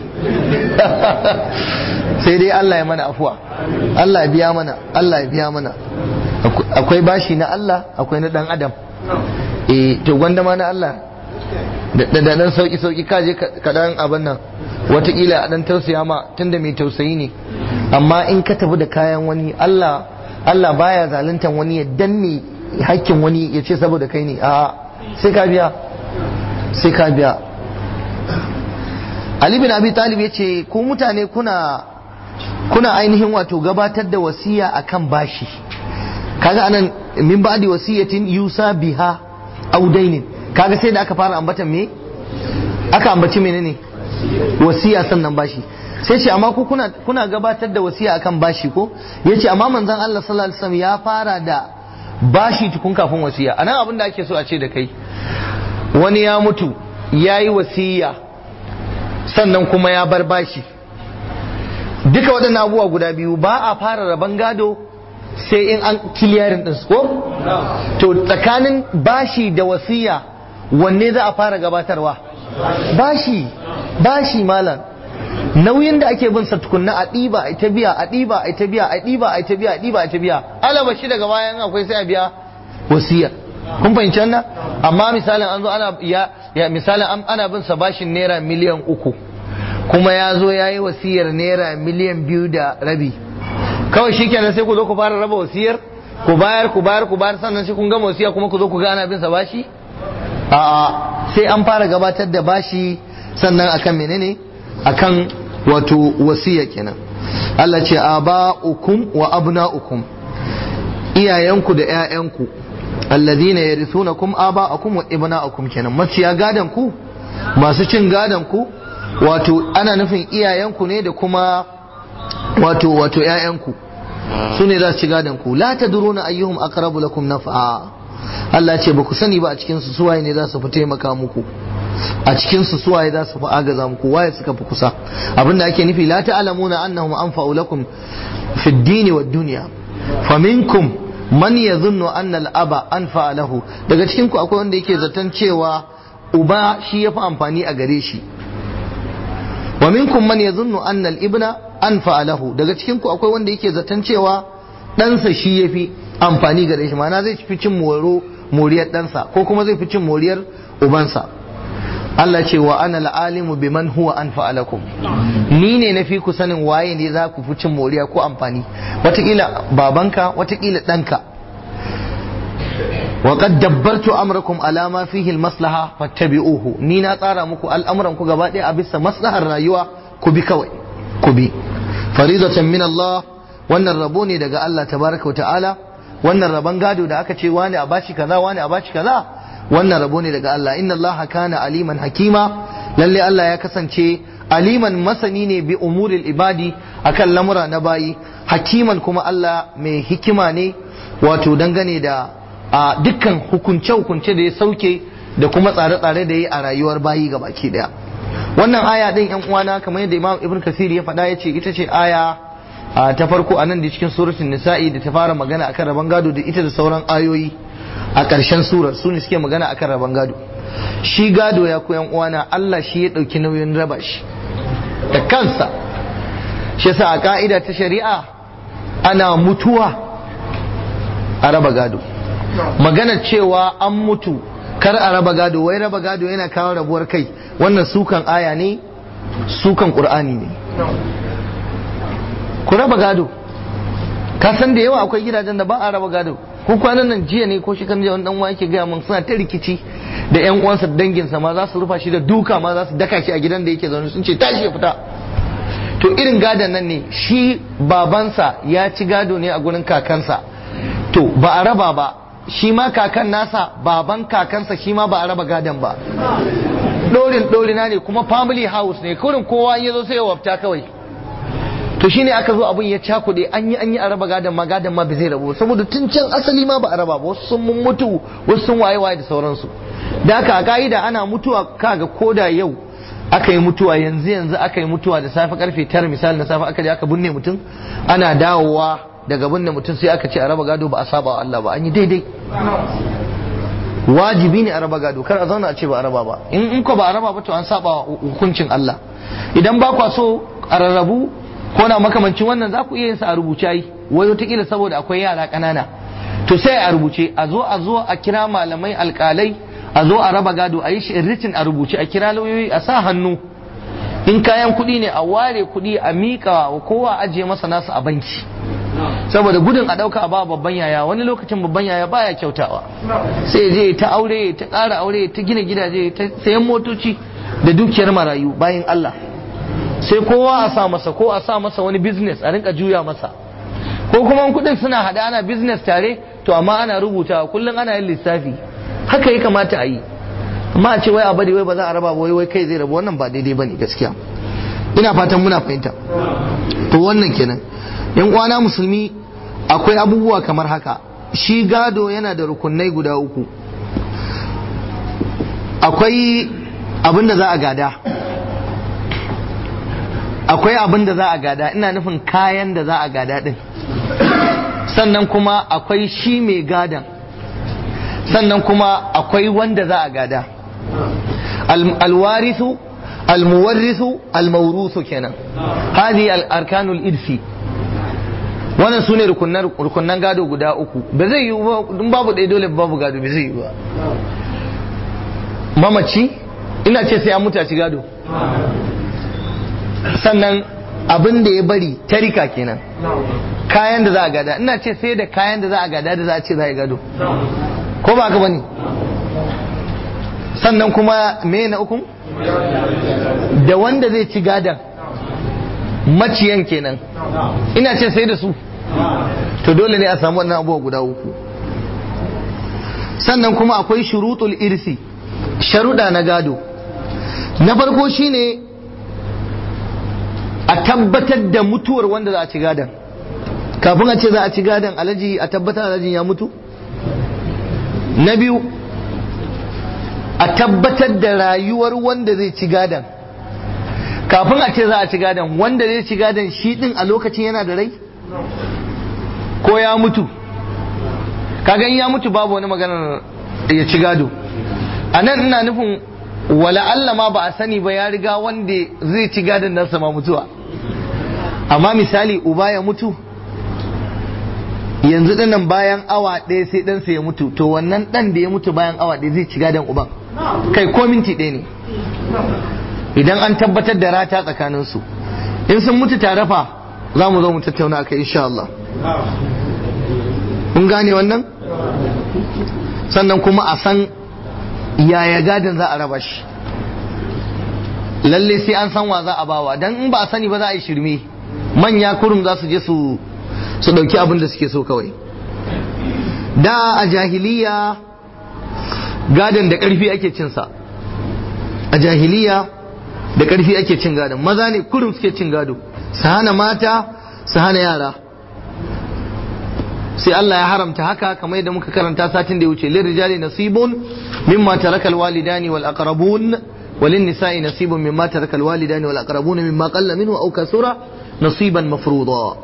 sai dai Allah ya mana afuwa Allah ya biya mana Allah ya biya mana akwai bashi na Allah akwai na dan adam eh to gwanda ma na Allah da dan sauki sauki kaje ka dan abin nan watakila a dan tausaya ma tunda mai tausayi ne amma in ka tafi da kayan wani Allah Allah baya zaluntan wani ya danne hakkin wani ya ce saboda kai ne a sai ka biya sai ka biya Ali bin Abi Talib ya ce ku mutane kuna kuna ainihin wato gabatar da wasiya akan bashi kaga anan min ba'di wasiyatin yusa biha aw dainin kaga sai da aka fara ambatan me aka ambaci menene wasiya sannan bashi sai ce amma ku kuna kuna gabatar da wasiya akan bashi ko yace amma manzon Allah sallallahu alaihi wasallam ya fara da bashi tukun kafin wasiya anan abin da ake so a ce da kai wani ya mutu yayi wasiya sannan kuma ya bar bashi duka waɗannan abubuwa guda biyu ba a fara rabon gado sai in an kiliyarin ɗin ko? to tsakanin bashi da wasiya wanne za a fara gabatarwa bashi bashi malam nauyin da ake bin sa tukunna a ɗiba a ta biya a ɗiba a ta biya a ɗiba a ta biya a ɗiba a ta biya alaba shi daga bayan akwai sai a biya wasiyar kun fahimci wannan amma misalin an zo ana ya, ya misalin ana bin sa bashin naira miliyan uku kuma ya zo ya yi wasiyar naira miliyan biyu da rabi kawai shi kenan sai ku zo ku fara raba wasiyar ku bayar ku bayar ku bayar sannan sai kun gama wasiya kuma ku zo ku gana bin sa bashi a'a sai an fara gabatar da bashi sannan akan menene akan wato wasiya kenan Allah ce aba'ukum wa abna'ukum iyayenku da ƴaƴanku alladhina yarithunakum aba'akum wa ibna'ukum kenan maciya gadan ku masu cin gadan ku wato ana nufin iyayenku ne da kuma wato wato ƴaƴanku su ne za su ci gadon ku la tadruna ayyuhum aqrabu lakum naf'a Allah ce ba ku sani ba a cikin su suwaye ne za su fi taimaka muku a cikin su suwaye za su fi agaza muku waye suka fi kusa abinda ake nufi la ta'lamuna annahum anfa'u lakum fi ad-din wa ad-dunya faminkum man yadhunnu anna al-aba anfa'a lahu daga cikin ku akwai wanda yake zaton cewa uba shi yafi amfani a gare shi wa minkum man yadhunnu anna al-ibna anfa lahu daga cikin ku akwai wanda yake zaton cewa ɗansa shi yafi amfani gare shi ma'ana zai fi cin moro moriyar ɗansa ko kuma zai fi cin moriyar ubansa Allah ce wa ana al'alimu biman huwa anfa lakum ni ne na fi ku sanin waye ne za ku fi cin moriya ko amfani watakila babanka watakila ɗanka وقد دبرت امركم على ما فيه المصلحه فاتبعوه ni na tsara muku al'amuran ku gaba ɗaya a bisa maslahar rayuwa ku bi kawai ku bi faridatan min Allah wannan rabo ne daga Allah tabaraka wa ta'ala wannan rabon gado da aka ce wani a bashi kaza wani a bashi kaza wannan rabo ne daga Allah inna Allah kana aliman hakima lalle Allah ya kasance aliman masani ne bi umuril ibadi akan lamura na bayi hakiman kuma Allah mai hikima ne wato dangane da a dukkan hukunce-hukunce da ya sauke da kuma tsare-tsare da ya yi a rayuwar bayi ga baki daya wannan aya din yan uwana kamar yadda Imam Ibn Kasir ya faɗa ya ce ita ce aya ta farko a nan da cikin suratul nisa'i da ta fara magana akan rabon gado da ita da sauran ayoyi a ƙarshen surar su ne suke magana akan rabon gado shi gado ya koyan uwana Allah shi ya ɗauki nauyin raba shi da kansa shi yasa a ka'ida ta shari'a ana mutuwa a raba gado magana cewa an mutu kar a raba gado wai raba gado yana kawo rabuwar kai wannan sukan aya ne sukan qur'ani ne ku raba gado ka san da yawa akwai gidajen da ba a raba gado ko kwanan nan jiya ne ko shi kan wani dan yake gaya mun suna ta rikici da yan uwansa da danginsa ma za su rufa shi da duka ma za su daka shi a gidan da yake zaune sun ce tashi ya fita to irin gadon nan ne shi babansa ya ci gado ne a gurin kakansa to ba a raba ba shi ma kakan nasa baban kakansa shi ma ba a raba gadon ba dorin dorina ne kuma family house ne kurin kowa ya zo sai ya wafta kawai to shine aka zo abin ya cakuɗe an yi an yi a raba gadon ma gadon ma bai zai rabu saboda tun can asali ma ba a raba ba wasu sun mun mutu wasu sun waye waye da sauransu da haka a ka'ida ana mutuwa kaga koda yau aka yi mutuwa yanzu yanzu aka yi mutuwa da safe karfe tara misali na safe aka je aka binne mutum ana dawowa daga binne mutum sai aka ce a raba gado ba a saba wa Allah ba an yi daidai wajibi ne a raba gado kar a zauna a ce ba a raba ba in ko ba a raba ba to an saba wa hukuncin Allah idan ba kwa so a rarrabu ko na makamancin wannan za ku iya yin sa a rubuce yi wai wataƙila saboda akwai yara ƙanana to sai a rubuce a zo a zo a kira malamai alƙalai a zo a raba gado a yi shi written a rubuce a kira lauyoyi a sa hannu in kayan kuɗi ne a ware kuɗi a miƙa wa kowa ajiye masa nasu a banki saboda gudun a ɗauka a ba babban yaya wani lokacin babban yaya baya kyautawa sai je ta aure ta ƙara aure ta gina gidaje ta sayan motoci da dukiyar marayu bayan Allah sai kowa a sa masa ko a sa masa wani business a rinka juya masa ko kuma kuɗin suna hada ana business tare to amma ana rubuta kullum ana yin lissafi haka ya kamata a yi amma a ce wai a bari wai ba za a raba wai wai kai zai rabu wannan ba daidai bane gaskiya ina fatan muna fahimta to wannan kenan yan uwana musulmi akwai abubuwa kamar haka shi gado yana da rukunai guda uku akwai abin da za a gada akwai abin da za a gada ina nufin kayan da za a gada din sannan kuma akwai shi mai gadan sannan kuma akwai wanda za a gada alwarisu almuwarrisu almaurusu kenan hadi arkanul irsi wannan su ne rukunan gado guda uku ba zai yi ba babu ɗaya dole babu gado ba zai yi ba mamaci ina ce sai an mutu a ci gado sannan abin da ya bari tarika kenan kayan da za a gada ina ce sai da kayan da za a gada da za a ce za a gado ko ba ka bane sannan kuma me na ukun da wanda zai ci gadan maciyan kenan ina ce sai da su to dole ne a samu wannan abubuwa guda uku sannan kuma akwai shurutul irsi sharuɗa na gado na farko shine a tabbatar da mutuwar wanda za a ci gadan kafin a ce za a ci gadan alaji a tabbatar alaji ya mutu na biyu a tabbatar da rayuwar wanda zai ci gadan kafin a ce za a ci gadan wanda zai ci gadan shi din a lokacin yana da rai ko ya mutu kaga in ya mutu babu wani maganar ya ci gado a nan ina nufin wala Allah ma ba a sani ba ya riga wanda zai ci gadon nan sama mutuwa amma misali uba ya mutu yanzu dinnan bayan awa ɗaya sai ɗansa ya mutu to wannan ɗan da ya mutu bayan awa ɗaya zai ci gadon uban kai ko minti ɗaya ne idan an tabbatar da rata tsakaninsu in sun mutu tare fa za mu zo mu tattauna akai insha Allah kun gane wannan sannan kuma a san yaya gadon za a raba shi lalle sai an san wa za a bawa dan in ba a sani ba za a yi shirme manya kurum za su je su su dauki abin da suke so kawai da a jahiliya gadon da ƙarfi ake cinsa a jahiliya da ƙarfi ake cin gadon maza ne kurum suke cin gado su hana mata su hana yara sai Allah ya haramta haka kamar yadda muka karanta satin da ya wuce lil rijali nasibun mimma taraka al walidani wal aqrabun walin nisa'i nasibun mimma taraka al walidani wal aqrabun mimma qalla minhu aw kasura nasiban mafruḍa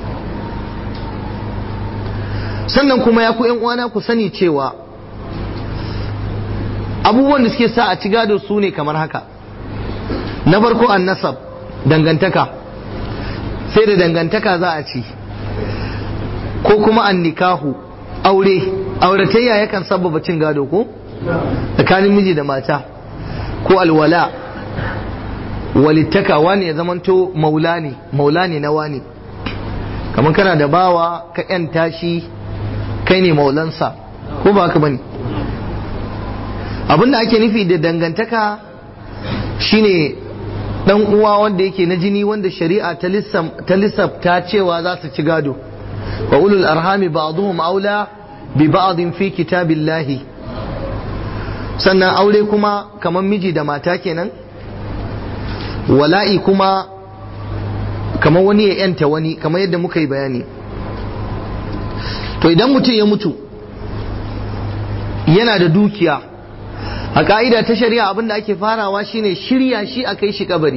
sannan kuma ya ku yan uwana ku sani cewa abubuwan da suke sa a ci gado su ne kamar haka na farko an nasab dangantaka sai da dangantaka za a ci ko kuma an nikahu aure auratayya yakan sababa cin gado ko tsakanin miji da mata ko alwala walittaka wani ya zamanto maula ne maula ne na wani kamar kana da bawa ka yan tashi kai ne maulansa ko ba haka bane abinda ake nufi da dangantaka shine dan uwa wanda yake na jini wanda shari'a ta lissafta cewa za su ci gado wa ulul arhami ba'dhum aula bi ba'dhin fi kitabillahi sannan aure kuma kamar miji da mata kenan wala'i kuma kamar wani ya yanta wani kamar yadda muka yi bayani to idan mutum ya mutu yana da dukiya a ka'ida ta shari'a abinda ake farawa shine shirya shi a kai shi kabari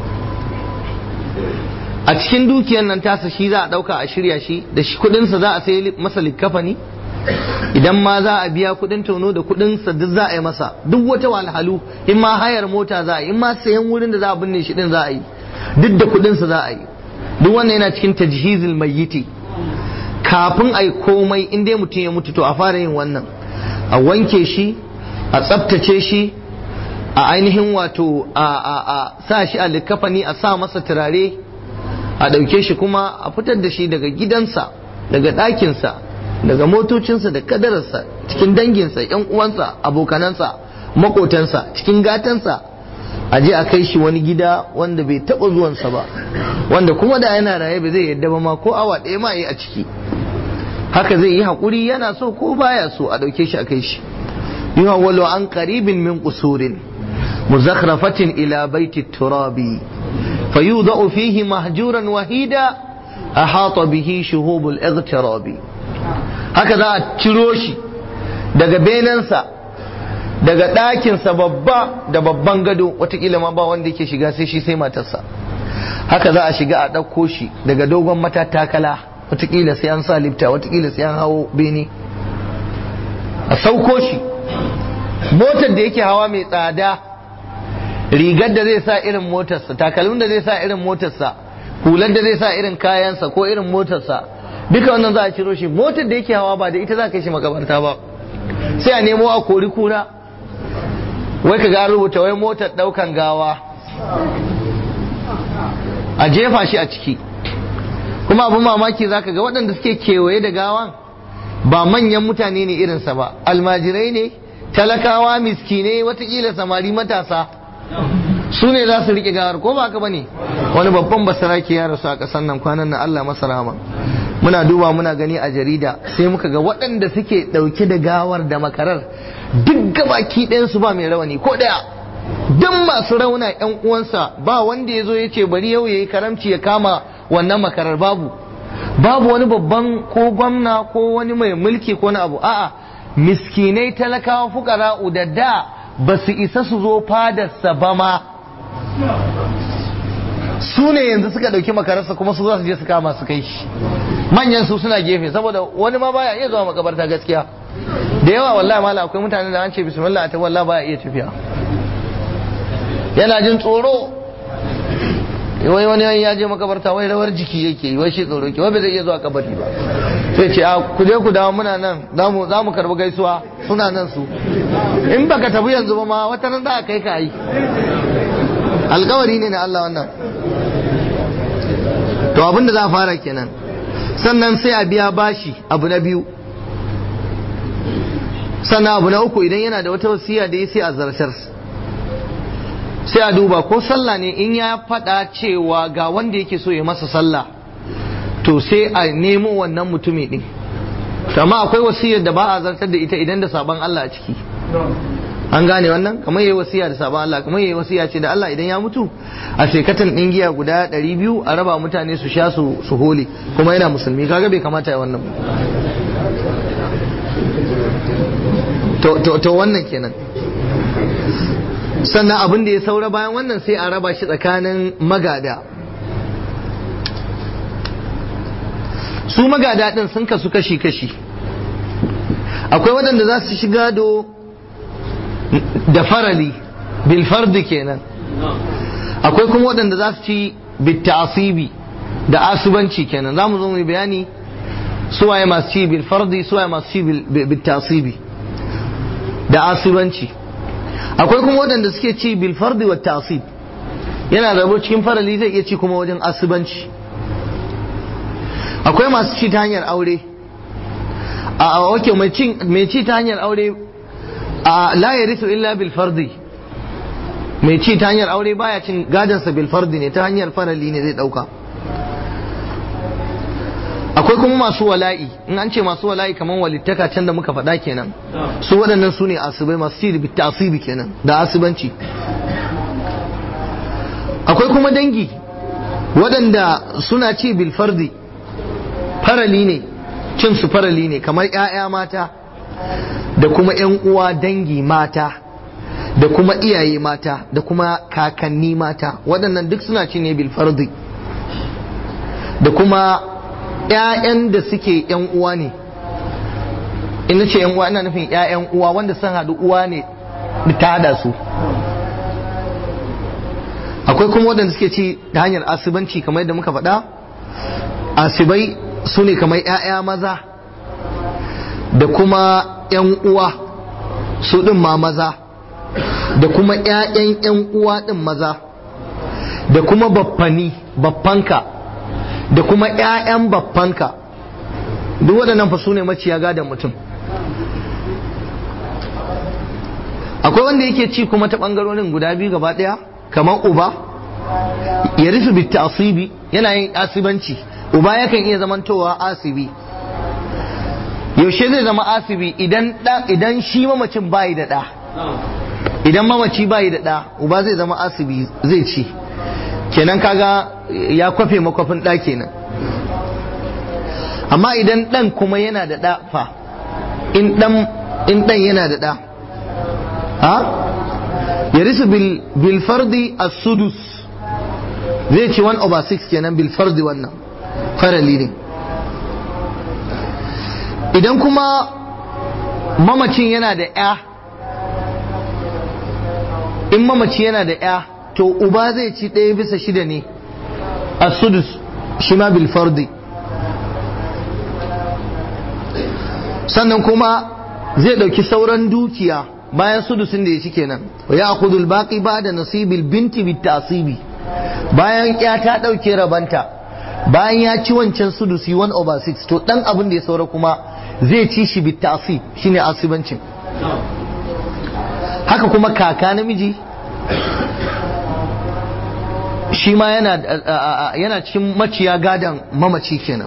a cikin dukiyar nan tasa shi za a dauka a shirya shi da shi kudinsa za a sai masa likafani idan ma za a biya kudin tono da kudinsa duk za a yi masa duk wata walhalu in ma hayar mota za a yi in ma sayan wurin da za a binne shi din za a yi duk da kudinsa za a yi duk wannan yana cikin tajhizil mayyiti kafin a yi komai in dai mutum ya mutu to a fara yin wannan a wanke shi a tsabtace shi a ainihin wato a sa shi a likafani a sa masa turare a ɗauke shi kuma a fitar da shi daga gidansa daga ɗakinsa daga motocinsa da kadararsa cikin danginsa yan uwansa abokanansa makotansa cikin gatansa a je a kai shi wani gida wanda bai taɓa zuwansa ba wanda kuma da yana raye ba zai yadda ba ma ko awa ɗaya ma yi a ciki haka zai yi haƙuri yana so ko baya so a ɗauke shi a kai shi yuhawwalu an qaribin min qusurin muzakhrafatin ila baiti turabi fayudau fihi mahjuran wahida ahata bihi shuhubul igtirabi haka za a ciro shi daga benensa daga ɗakinsa babba da babban gado watakila ma ba wanda yake shiga sai shi sai matarsa haka za a shiga a ɗauko shi daga dogon matattakala watakila sai an sa lifta watakila sai an hawo bene a sauko shi motar da yake hawa mai tsada rigar da zai sa irin motarsa takalmin da zai sa irin motarsa hular da zai sa irin kayansa ko irin motarsa duka wannan za a ciro shi motar da yake hawa ba da ita za ka shi makabarta ba sai a nemo a kori kura wai ka ga rubuta wai motar daukan gawa a jefa shi a ciki kuma abin mamaki za ka ga waɗanda suke kewaye da gawan ba manyan mutane ne irinsa ba almajirai ne talakawa miskinai watakila samari matasa su ne za su riƙe gawar ko ba ka ba ne wani babban basarake ya rasu a ƙasar nan kwanan nan Allah masa rahama muna duba muna gani a jarida sai muka ga waɗanda suke ɗauke da gawar da makarar duk gabaki ɗayansu ba mai rawani ko ɗaya duk masu rauna ƴan uwansa ba wanda ya zo ya ce bari yau ya yi karamci ya kama wannan makarar babu babu wani babban ko gwamna ko wani mai mulki ko na abu a'a miskinai talakawa fukara da da ba su isa su zo fadarsa ba ma su ne yanzu suka ɗauki makararsa kuma su za su je su kama su kai shi manyan su suna gefe saboda wani ma baya iya zuwa makabarta gaskiya da yawa wallahi mala akwai mutane da an ce bismillah ta wallahi baya iya tafiya yana jin tsoro wai wani ya je makabarta wai rawar jiki yake wai shi tsoro ke wai bai zai iya zuwa kabari ba sai ce a ku je ku dawo muna nan za mu karbi gaisuwa suna nan su in baka tafi yanzu ba ma wata nan za a kai ka yi alkawari ne na Allah wannan to abinda za a fara kenan sannan sai a biya bashi abu na biyu sannan abu na uku idan yana da wata wasiya da ya sai a zartar sai a duba ko sallah ne in ya faɗa cewa ga wanda yake so ya masa sallah to sai a nemo wannan mutumi ɗin amma akwai wasiyar da ba a zartar da ita idan da sabon Allah a ciki an gane wannan kamar yayi wasiya da sabon Allah kamar yayi wasiya ce da Allah idan ya mutu a shekatan din giya guda 200 a raba mutane su sha su su hole kuma yana musulmi kaga bai kamata ya wannan to to to wannan kenan sannan abin da ya saura bayan wannan sai a raba shi tsakanin magada su magada din sun kasu kashi kashi akwai waɗanda za su shiga do da farali bil fardi kenan akwai kuma waɗanda za su ci bittasibi da asubanci kenan za mu zo mu bayani suwaye masu ci bil fardi suwaye masu ci bil tasibi da asubanci akwai kuma waɗanda suke ci bil fardi wa tasib yana rabo cikin farali zai iya ci kuma wajen asubanci akwai masu ci ta hanyar aure a wake mai ci ta hanyar aure a la yarithu illa bil fardi mai ci ta hanyar aure baya cin gadansa bil fardi ne ta hanyar farali ne zai dauka akwai kuma masu wala'i in an ce masu wala'i kamar walittaka can da muka faɗa kenan su waɗannan su ne asibai masu ci da asibi kenan da asibanci akwai kuma dangi waɗanda suna ci bil fardi farali ne cin su farali ne kamar 'ya'ya mata da kuma 'yan uwa dangi mata da kuma iyaye mata da kuma kakanni mata waɗannan duk suna ci ne bil fardi da kuma 'ya'yan da suke 'yan uwa ne ina ce 'yan uwa ina nufin 'ya'yan uwa wanda sun haɗu uwa ne ta hada su akwai kuma waɗanda suke ci ta hanyar asibanci kamar yadda muka faɗa asibai su ne kamar 'ya'ya maza da kuma 'yan uwa su ɗin ma maza da kuma 'ya'yan 'yan uwa ɗin maza da kuma baffani baffanka da kuma 'ya'yan baffanka duk waɗannan fa su ne maciya gadon mutum akwai wanda yake ci kuma ta ɓangarorin guda biyu gaba ɗaya kamar uba ya rufe bitta asibi yana yin asibanci uba yakan iya zamantowa asibi yaushe zai zama asibi idan idan shi mamacin bayi da ɗa idan mamaci bayi da ɗa uba zai zama asibi zai ci kenan kaga ya kwafe makwafin ɗa kenan amma idan ɗan kuma yana da ɗa fa in ɗan yana da ɗa ha ya risu bil fardi as-sudus zai ci 1 over 6 kenan bil fardi wannan farali ne idan kuma mamacin yana da ya in mamaci yana da ya to uba zai ci ɗaya bisa shida ne a sudus shi ma bil fardi sannan kuma zai ɗauki sauran dukiya bayan sudusin da ya ci kenan wa ya akudul baqi ba da nasibil binti bit tasibi bayan ya ta ɗauke rabanta bayan ya ci wancan sudusi 1 over 6 to dan abin da ya saura kuma zai ci shi bit tasib shine asibancin haka kuma kaka namiji shi ma yana yana cikin maciya gadan mamaci kenan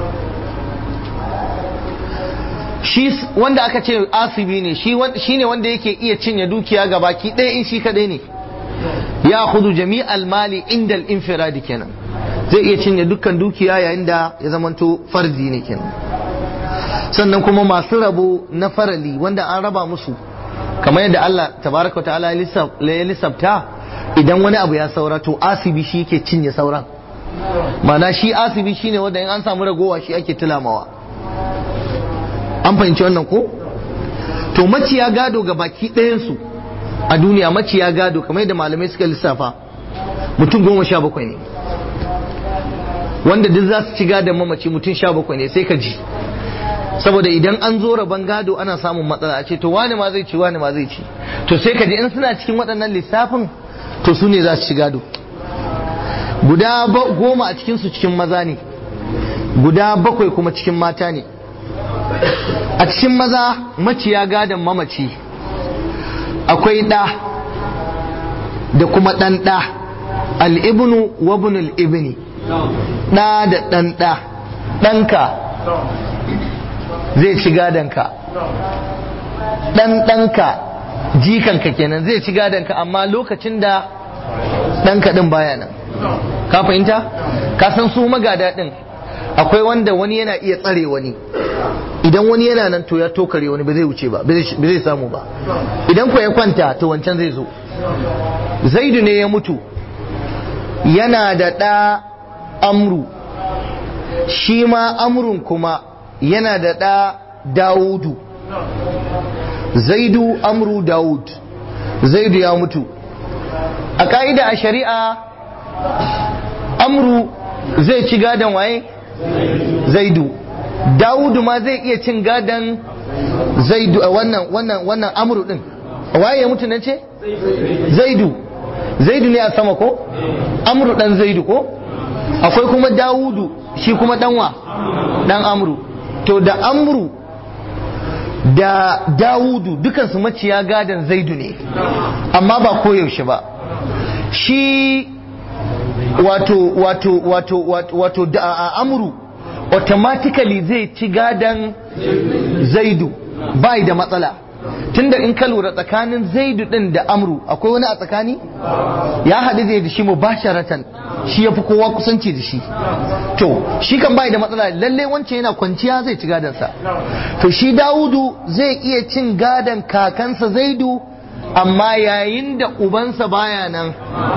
shi wanda aka ce asibi ne shi ne wanda yake iya cinye dukiya ga baki ɗaya in shi kadai ne ya hudu jami'al mali inda infiradi kenan zai iya cinye dukkan dukiya yayin da ya zamanto fardi ne kenan sannan kuma masu rabo na farali wanda an raba musu kamar yadda Allah tabaraka wa ta'ala ya lissafta idan wani abu ya saura to asibi shi yake cinye sauran mana shi asibi shine wanda in an samu ragowa shi ake tulamawa an fahimci wannan ko to maciya gado ga baki ɗayansu a duniya maciya gado kamar yadda malamai suka lissafa mutum goma sha bakwai ne wanda duk za su ci gadon mamaci mutum sha bakwai ne sai ka ji saboda idan an zo rabon gado ana samun matsala a ce to wani ma zai ci wani ma zai ci to sai ka ji in suna cikin waɗannan lissafin to su ne za su ci gado guda goma a cikinsu cikin maza ne guda bakwai kuma cikin mata ne a cikin maza maciya gadon mamaci akwai ɗa da kuma ɗan ɗa al'ibnu wa bunul ibni ɗa da ɗan ɗa ɗanka zai ci gadonka ɗan ɗanka jikanka kenan zai ci gadonka amma lokacin da ɗanka ɗin baya nan ka fahimta ka san su magada ɗin akwai wanda wani yana iya tsare wani idan wani yana nan to ya tokare wani ba zai wuce ba ba zai samu ba idan ko ya kwanta to wancan zai zo zaidu ne ya mutu yana da ɗa amru shi ma amrun kuma yana da ɗa dawudu zaidu amru dawud zaidu ya mutu a ƙa'ida a shari'a amru zai ci gadon waye zaidu dawudu ma zai iya cin gadon zaidu a wannan wannan wannan amru din waye ya mutu nan ce zaidu zaidu ne a sama ko amru dan zaidu ko akwai kuma dawudu shi kuma danwa dan amru to da amru da dawudu dukansu maciya gadon zaidu ne amma ba koyaushe ba shi wato wato wato wato da amru automatically zai ci gadon zaidu bai da matsala tunda in ka lura tsakanin zaidu din da amru akwai wani a tsakani ya haɗu zai da shi mubasharatan shi ya fi kowa kusanci da shi to shi kan bai da matsala lalle wancan yana kwanciya zai ci gadonsa to shi dawudu zai iya cin gadon kakansa zaidu amma yayin da ubansa baya nan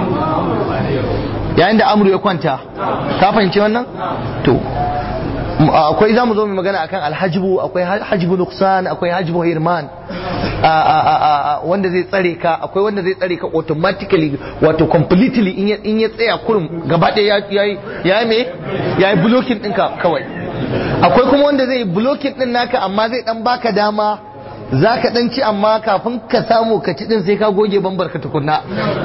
yayin da amru ya kwanta ka fahimci wannan to akwai za mu zo mai magana akan alhajibu akwai hajibu nuksan akwai hajibu hirman wanda zai tsare ka akwai wanda zai tsare ka automatically wato completely in ya tsaya kurum gaba ɗaya ya yi me ya yi blocking ɗinka kawai akwai kuma wanda zai blocking ɗin naka amma zai ɗan baka dama za ka ɗan ci amma kafin ka samu ka ci ɗin sai ka goge bambar ka tukunna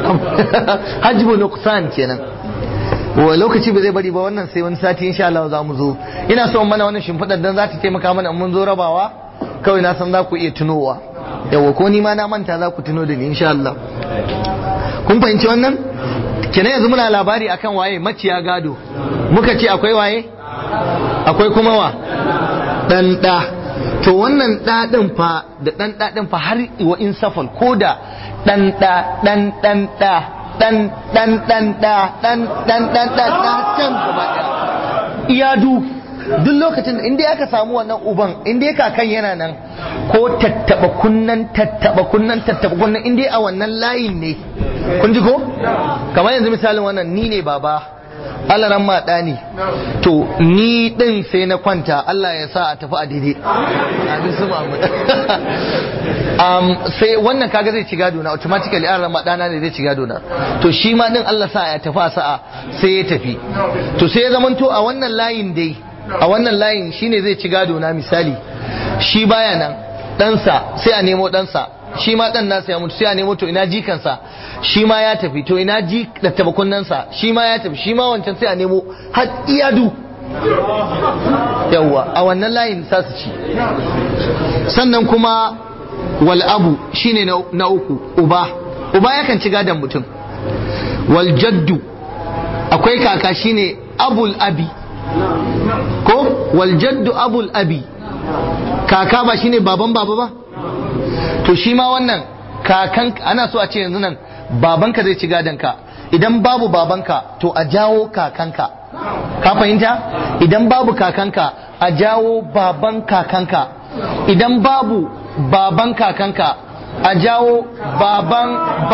hajibu nuksan kenan wa lokaci ba zai bari ba wannan sai wani sati insha Allah za mu zo ina so mana wannan shimfiɗar dan za ta taimaka mana mun zo rabawa kawai na san za ku iya tunowa yawa ko ni ma na manta za ku tuno da ni insha Allah kun fahimci wannan kenan yanzu muna labari akan waye maciya gado muka ce akwai waye akwai kuma wa dan da to wannan da din fa da dan da din fa har wa in safal ko da dan da dan dan da dan dan dan da dan dan dan da da can gaba daya iyadu duk lokacin inda aka samu wannan uban inda kakan yana nan ko tattaba kunnan tattaba kunnan tattaba kunnan inda a wannan layin ne kun ji ko kamar yanzu misalin wannan ni ne baba Allah ran maɗa ne to ni ɗin sai na kwanta Allah ya sa a tafi a daidai abin su um, sai wannan kaga zai ci gado na automatically an ran maɗana ne zai ci gado na to shi ma ɗin Allah sa ya tafi a sa'a sai ya tafi to sai ya zamanto a wannan layin dai a wannan layin shine zai ci gado na misali shi baya nan ɗansa sai a nemo ɗansa shi ma ɗan nasa ya mutu sai a nemo to ina jikansa shi ma ya tafi to ina ji da tabakunansa shi ma ya tafi shi ma wancan sai a nemo har iyadu yawwa a wannan layin sa su ci sannan kuma wal abu shine na uku uba uba yakan ci gadon mutum wal jaddu akwai kaka shine abul abi ko wal jaddu abul abi kaka ba shine baban baba ba to shi ma wannan kakan ana so a ce yanzu nan babanka zai ci gadonka idan babu babanka to a jawo kakanka ka fahimta idan babu kakanka a jawo baban kakanka idan babu baban kakanka a jawo baban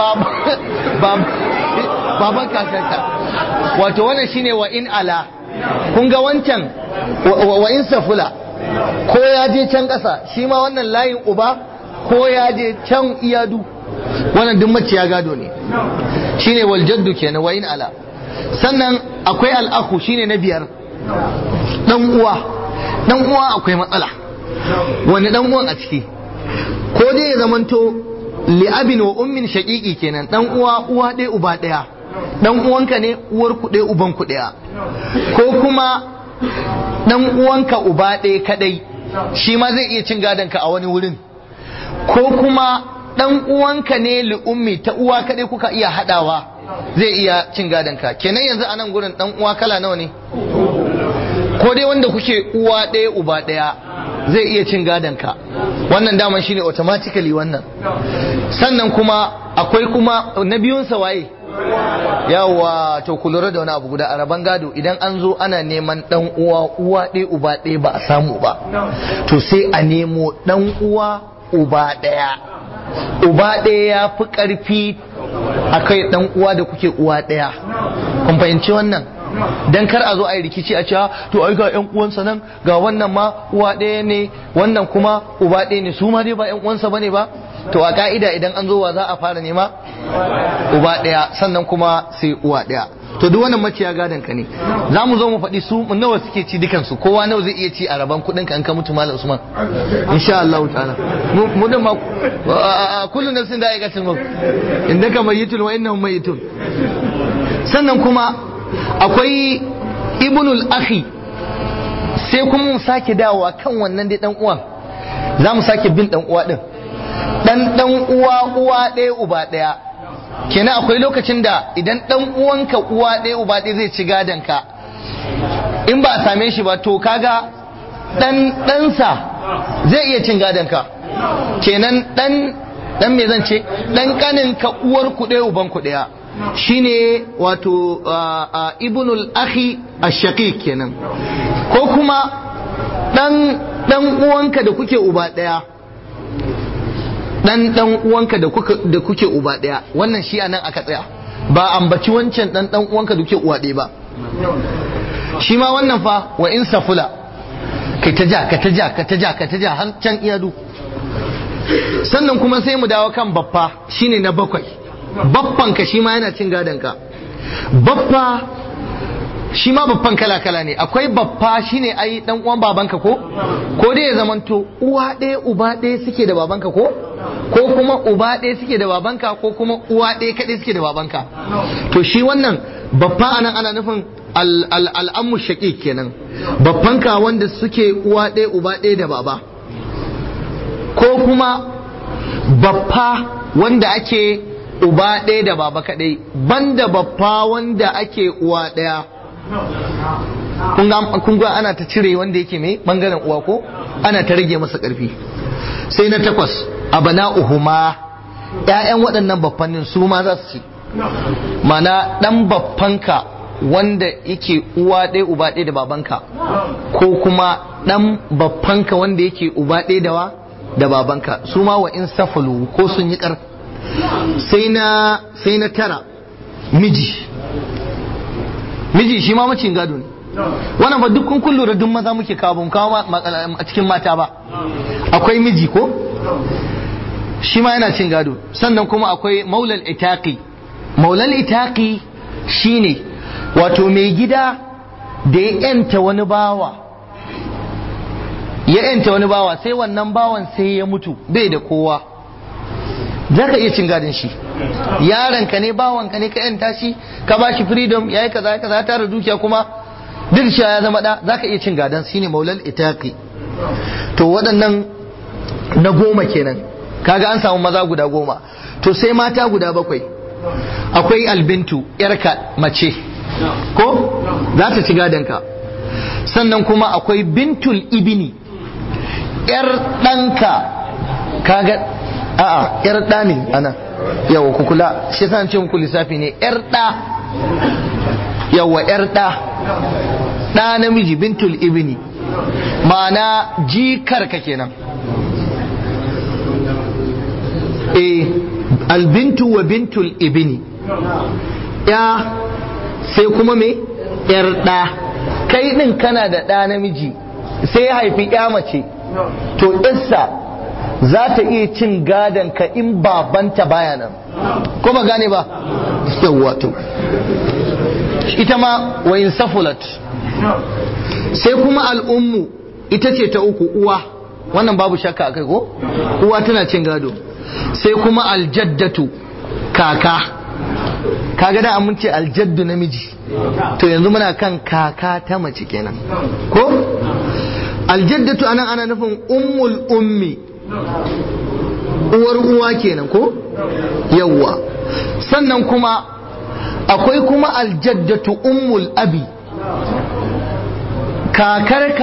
baban kakanka wato wannan shine wa in ala kun ga wancan wa in safula ko ya je can ƙasa shi ma wannan layin uba ko ya je can iyadu wannan duk maciya gado ne shine wal jaddu kenan wa in ala sannan akwai al'aku shine na biyar dan uwa dan uwa akwai matsala wani dan uwan a ciki ko dai ya zamanto li abin wa ummin shaqiqi kenan dan uwa uwa ɗaya uba ɗaya dan uwanka ne uwar ku ɗaya uban ku ɗaya ko kuma dan uwanka uba ɗaya kadai shi ma zai iya cin gadon ka a wani wurin ko kuma dan uwanka ne li ummi ta uwa kadai kuka iya hadawa zai iya cin gadon ka kenan yanzu a nan gurin dan uwa kala nawa ne ko dai wanda kuke uwa ɗaya uba ɗaya zai iya cin gadon ka wannan daman shine automatically wannan sannan kuma akwai kuma na biyunsa waye yawa to ku lura da wani abu guda a rabon gado idan an zo ana neman dan uwa uwa ɗaya uba ɗaya ba a samu ba to sai a nemo dan uwa uba ɗaya uba ɗaya ya fi ƙarfi a kai dan uwa da kuke uwa ɗaya kun fahimci wannan dan kar a zo a yi rikici a cewa to ai ga yan uwansa nan ga wannan ma uwa ɗaya ne wannan kuma uba ɗaya ne su ma dai ba yan uwansa bane ba to a ka'ida idan an zo wa za a fara nema uba ɗaya sannan kuma sai uwa ɗaya to duk wannan maciya gadon ka ne za mu zo mu faɗi su nawa suke ci dukansu kowa nawa zai iya ci a raban kuɗin ka in ka mutu malam usman insha Allah ta'ala mu din ma kullu nafsin da aikatul maut indaka mayyitun wa innahum mayyitun sannan kuma akwai ibnul akhi sai kuma mu sake dawowa kan wannan dai dan uwan za mu sake bin dan uwa din dan dan uwa uwa ɗaya uba ɗaya kenan akwai lokacin da idan dan uwanka uwa ɗaya uba ɗaya zai ci gadon ka in ba a same shi ba to kaga dan ɗansa zai iya cin gadon ka kenan dan dan me zan ce dan kanin ka uwar ku ɗaya uban ku ɗaya shine wato ibnul akhi ash-shaqiq kenan ko kuma dan dan uwanka da kuke uba ɗaya dan dan uwanka da kuka da kuke uba daya wannan shi anan aka tsaya ba ambaci wancan dan dan uwanka da kuke uwa daya ba shi ma wannan fa wa in safula kai ta ja ka ta ja ka ta ja ka ta ja har can iyadu sannan kuma sai mu dawo kan baffa shine na bakwai baffan ka shi ma yana cin gadon ka baffa shi ma babban kala-kala ne akwai babba shine ai dan uwan babanka ko ko dai ya zamanto uwa ɗaya uba ɗaya suke da babanka ko ko kuma uba ɗaya suke da babanka ko kuma uwa ɗaya kaɗai suke da babanka to shi wannan babba anan ana nufin al'ammu shaƙi kenan babbanka wanda suke uwa ɗaya uba ɗaya da baba ko kuma babba wanda ake uba ɗaya da baba kaɗai banda babba wanda ake uwa ɗaya kun ga ana ta cire wanda yake mai bangaren uwa ko ana ta rage masa karfi sai na takwas abana uhuma ƴaƴan waɗannan baffannin su ma za su ci mana ɗan baffanka wanda yake uwa ɗaya uba ɗaya da babanka ko kuma ɗan baffanka wanda yake uba ɗaya da wa da babanka su ma wa in safalu ko sun yi ƙar sai na sai na tara miji miji shi ma macin gado ne wannan ba duk kun lura duk maza muke kawo ban kawo a cikin mata ba akwai miji ko shi ma yana cin gado sannan kuma akwai maulal itaqi maulal itaqi shine wato mai gida da ya yanta wani bawa ya yanta wani bawa sai wannan bawan sai ya mutu bai da kowa za ka iya cin gadon shi yaron ka ne bawan ka ne ka yanta shi ka ba shi freedom yayi kaza kaza tara dukiya kuma duk shi ya zama da za ka iya cin gadon shine maulal itaqi to waɗannan na goma kenan kaga an samu maza guda goma to sai mata guda bakwai akwai albintu yarka mace ko za ta ci gadon ka sannan kuma akwai bintul ibini yar ɗanka kaga a'a yar ɗa ne ana yawa ku kula shi san ce muku lissafi ne yar ɗa yawa yar ɗa ɗa namiji bintul ibni ma'ana jikar ka kenan eh albintu wa bintul ibni ya sai kuma me yar ɗa kai ɗin kana da ɗa namiji sai ya haifi ya mace to isa za ta iya cin gadon ka in babanta baya nan ko ba gane ba yawwa to ita ma wa in safulat sai kuma al'ummu ita ce ta uku uwa wannan babu shakka akai ko uwa tana cin gado sai kuma aljaddatu kaka kaga da mun ce aljaddu namiji to yanzu muna kan kaka ta mace kenan ko aljaddatu anan ana nufin ummul ummi uwar uwa kenan ko yawwa sannan kuma akwai kuma aljaddatu ummul abi kakarka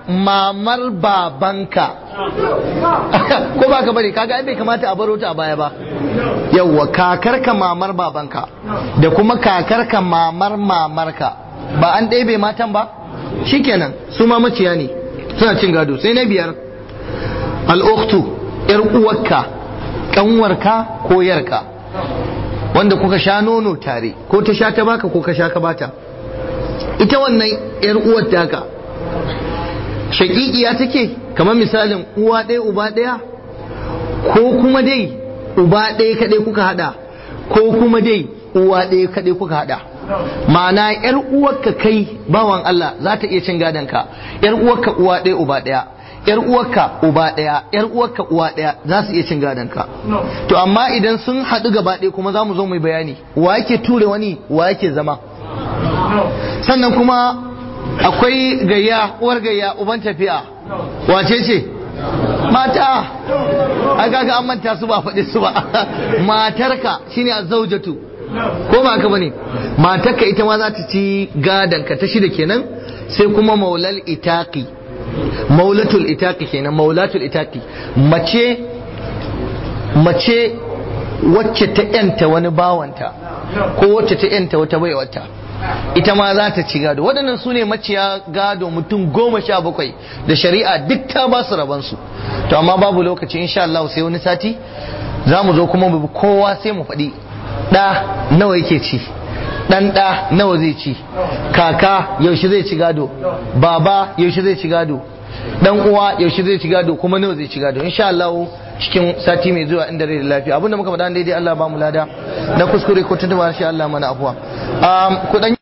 mamar babanka ko ba ka bari kaga ai bai kamata a baro ta a baya ba yawwa kakarka mamar babanka da kuma kakarka mamar mamarka ba an ɗebe matan ba shikenan su ma maciya ne suna cin gado sai na biyar al'uktu yar uwarka kanwarka ko yarka wanda kuka sha nono tare ko ta sha ta baka ko ka sha ka bata ita wannan yar uwar taka shaƙiƙiya take kamar misalin uwa ɗaya uba ɗaya ko kuma dai uba ɗaya kaɗai kuka haɗa ko kuma dai uwa ɗaya kaɗai kuka haɗa ma'ana yar uwarka kai bawan Allah za ta iya cin gadon ka yar uwarka uwa ɗaya uba ɗaya yar uwarka uba ɗaya yar uwarka uwa ɗaya za su iya cin gadon ka to amma idan sun haɗu gaba ɗaya kuma za mu zo mu bayani wa yake ture wani wa yake zama sannan kuma akwai gayya uwar gayya uban tafiya wace ce mata a kaga an manta su ba faɗi su ba matarka shine azzaujatu ko ba haka bane matarka ita ma za ta ci gadanka ta shida kenan sai kuma maulal itaqi maulatul itaqi kenan maulatul itaqi mace mace wacce ta yanta wani bawanta ko wacce ta yanta wata baiwata ita ma za ta ci gado waɗannan su ne maciya gado mutum goma sha bakwai da shari'a duk ta ba su rabansu to amma babu lokaci insha Allah sai wani sati za mu zo kuma mu kowa sai mu faɗi ɗa nawa yake ci ɗan ɗa nawa zai ci kaka yaushe zai ci gado baba yaushe zai ci gado dan uwa yaushe zai ci gado kuma nawa zai ci gado insha Allah cikin sati mai zuwa inda rai da lafiya abinda muka faɗa daidai Allah ba mu lada na kuskure ko tuntuba shi Allah mana afuwa ku dan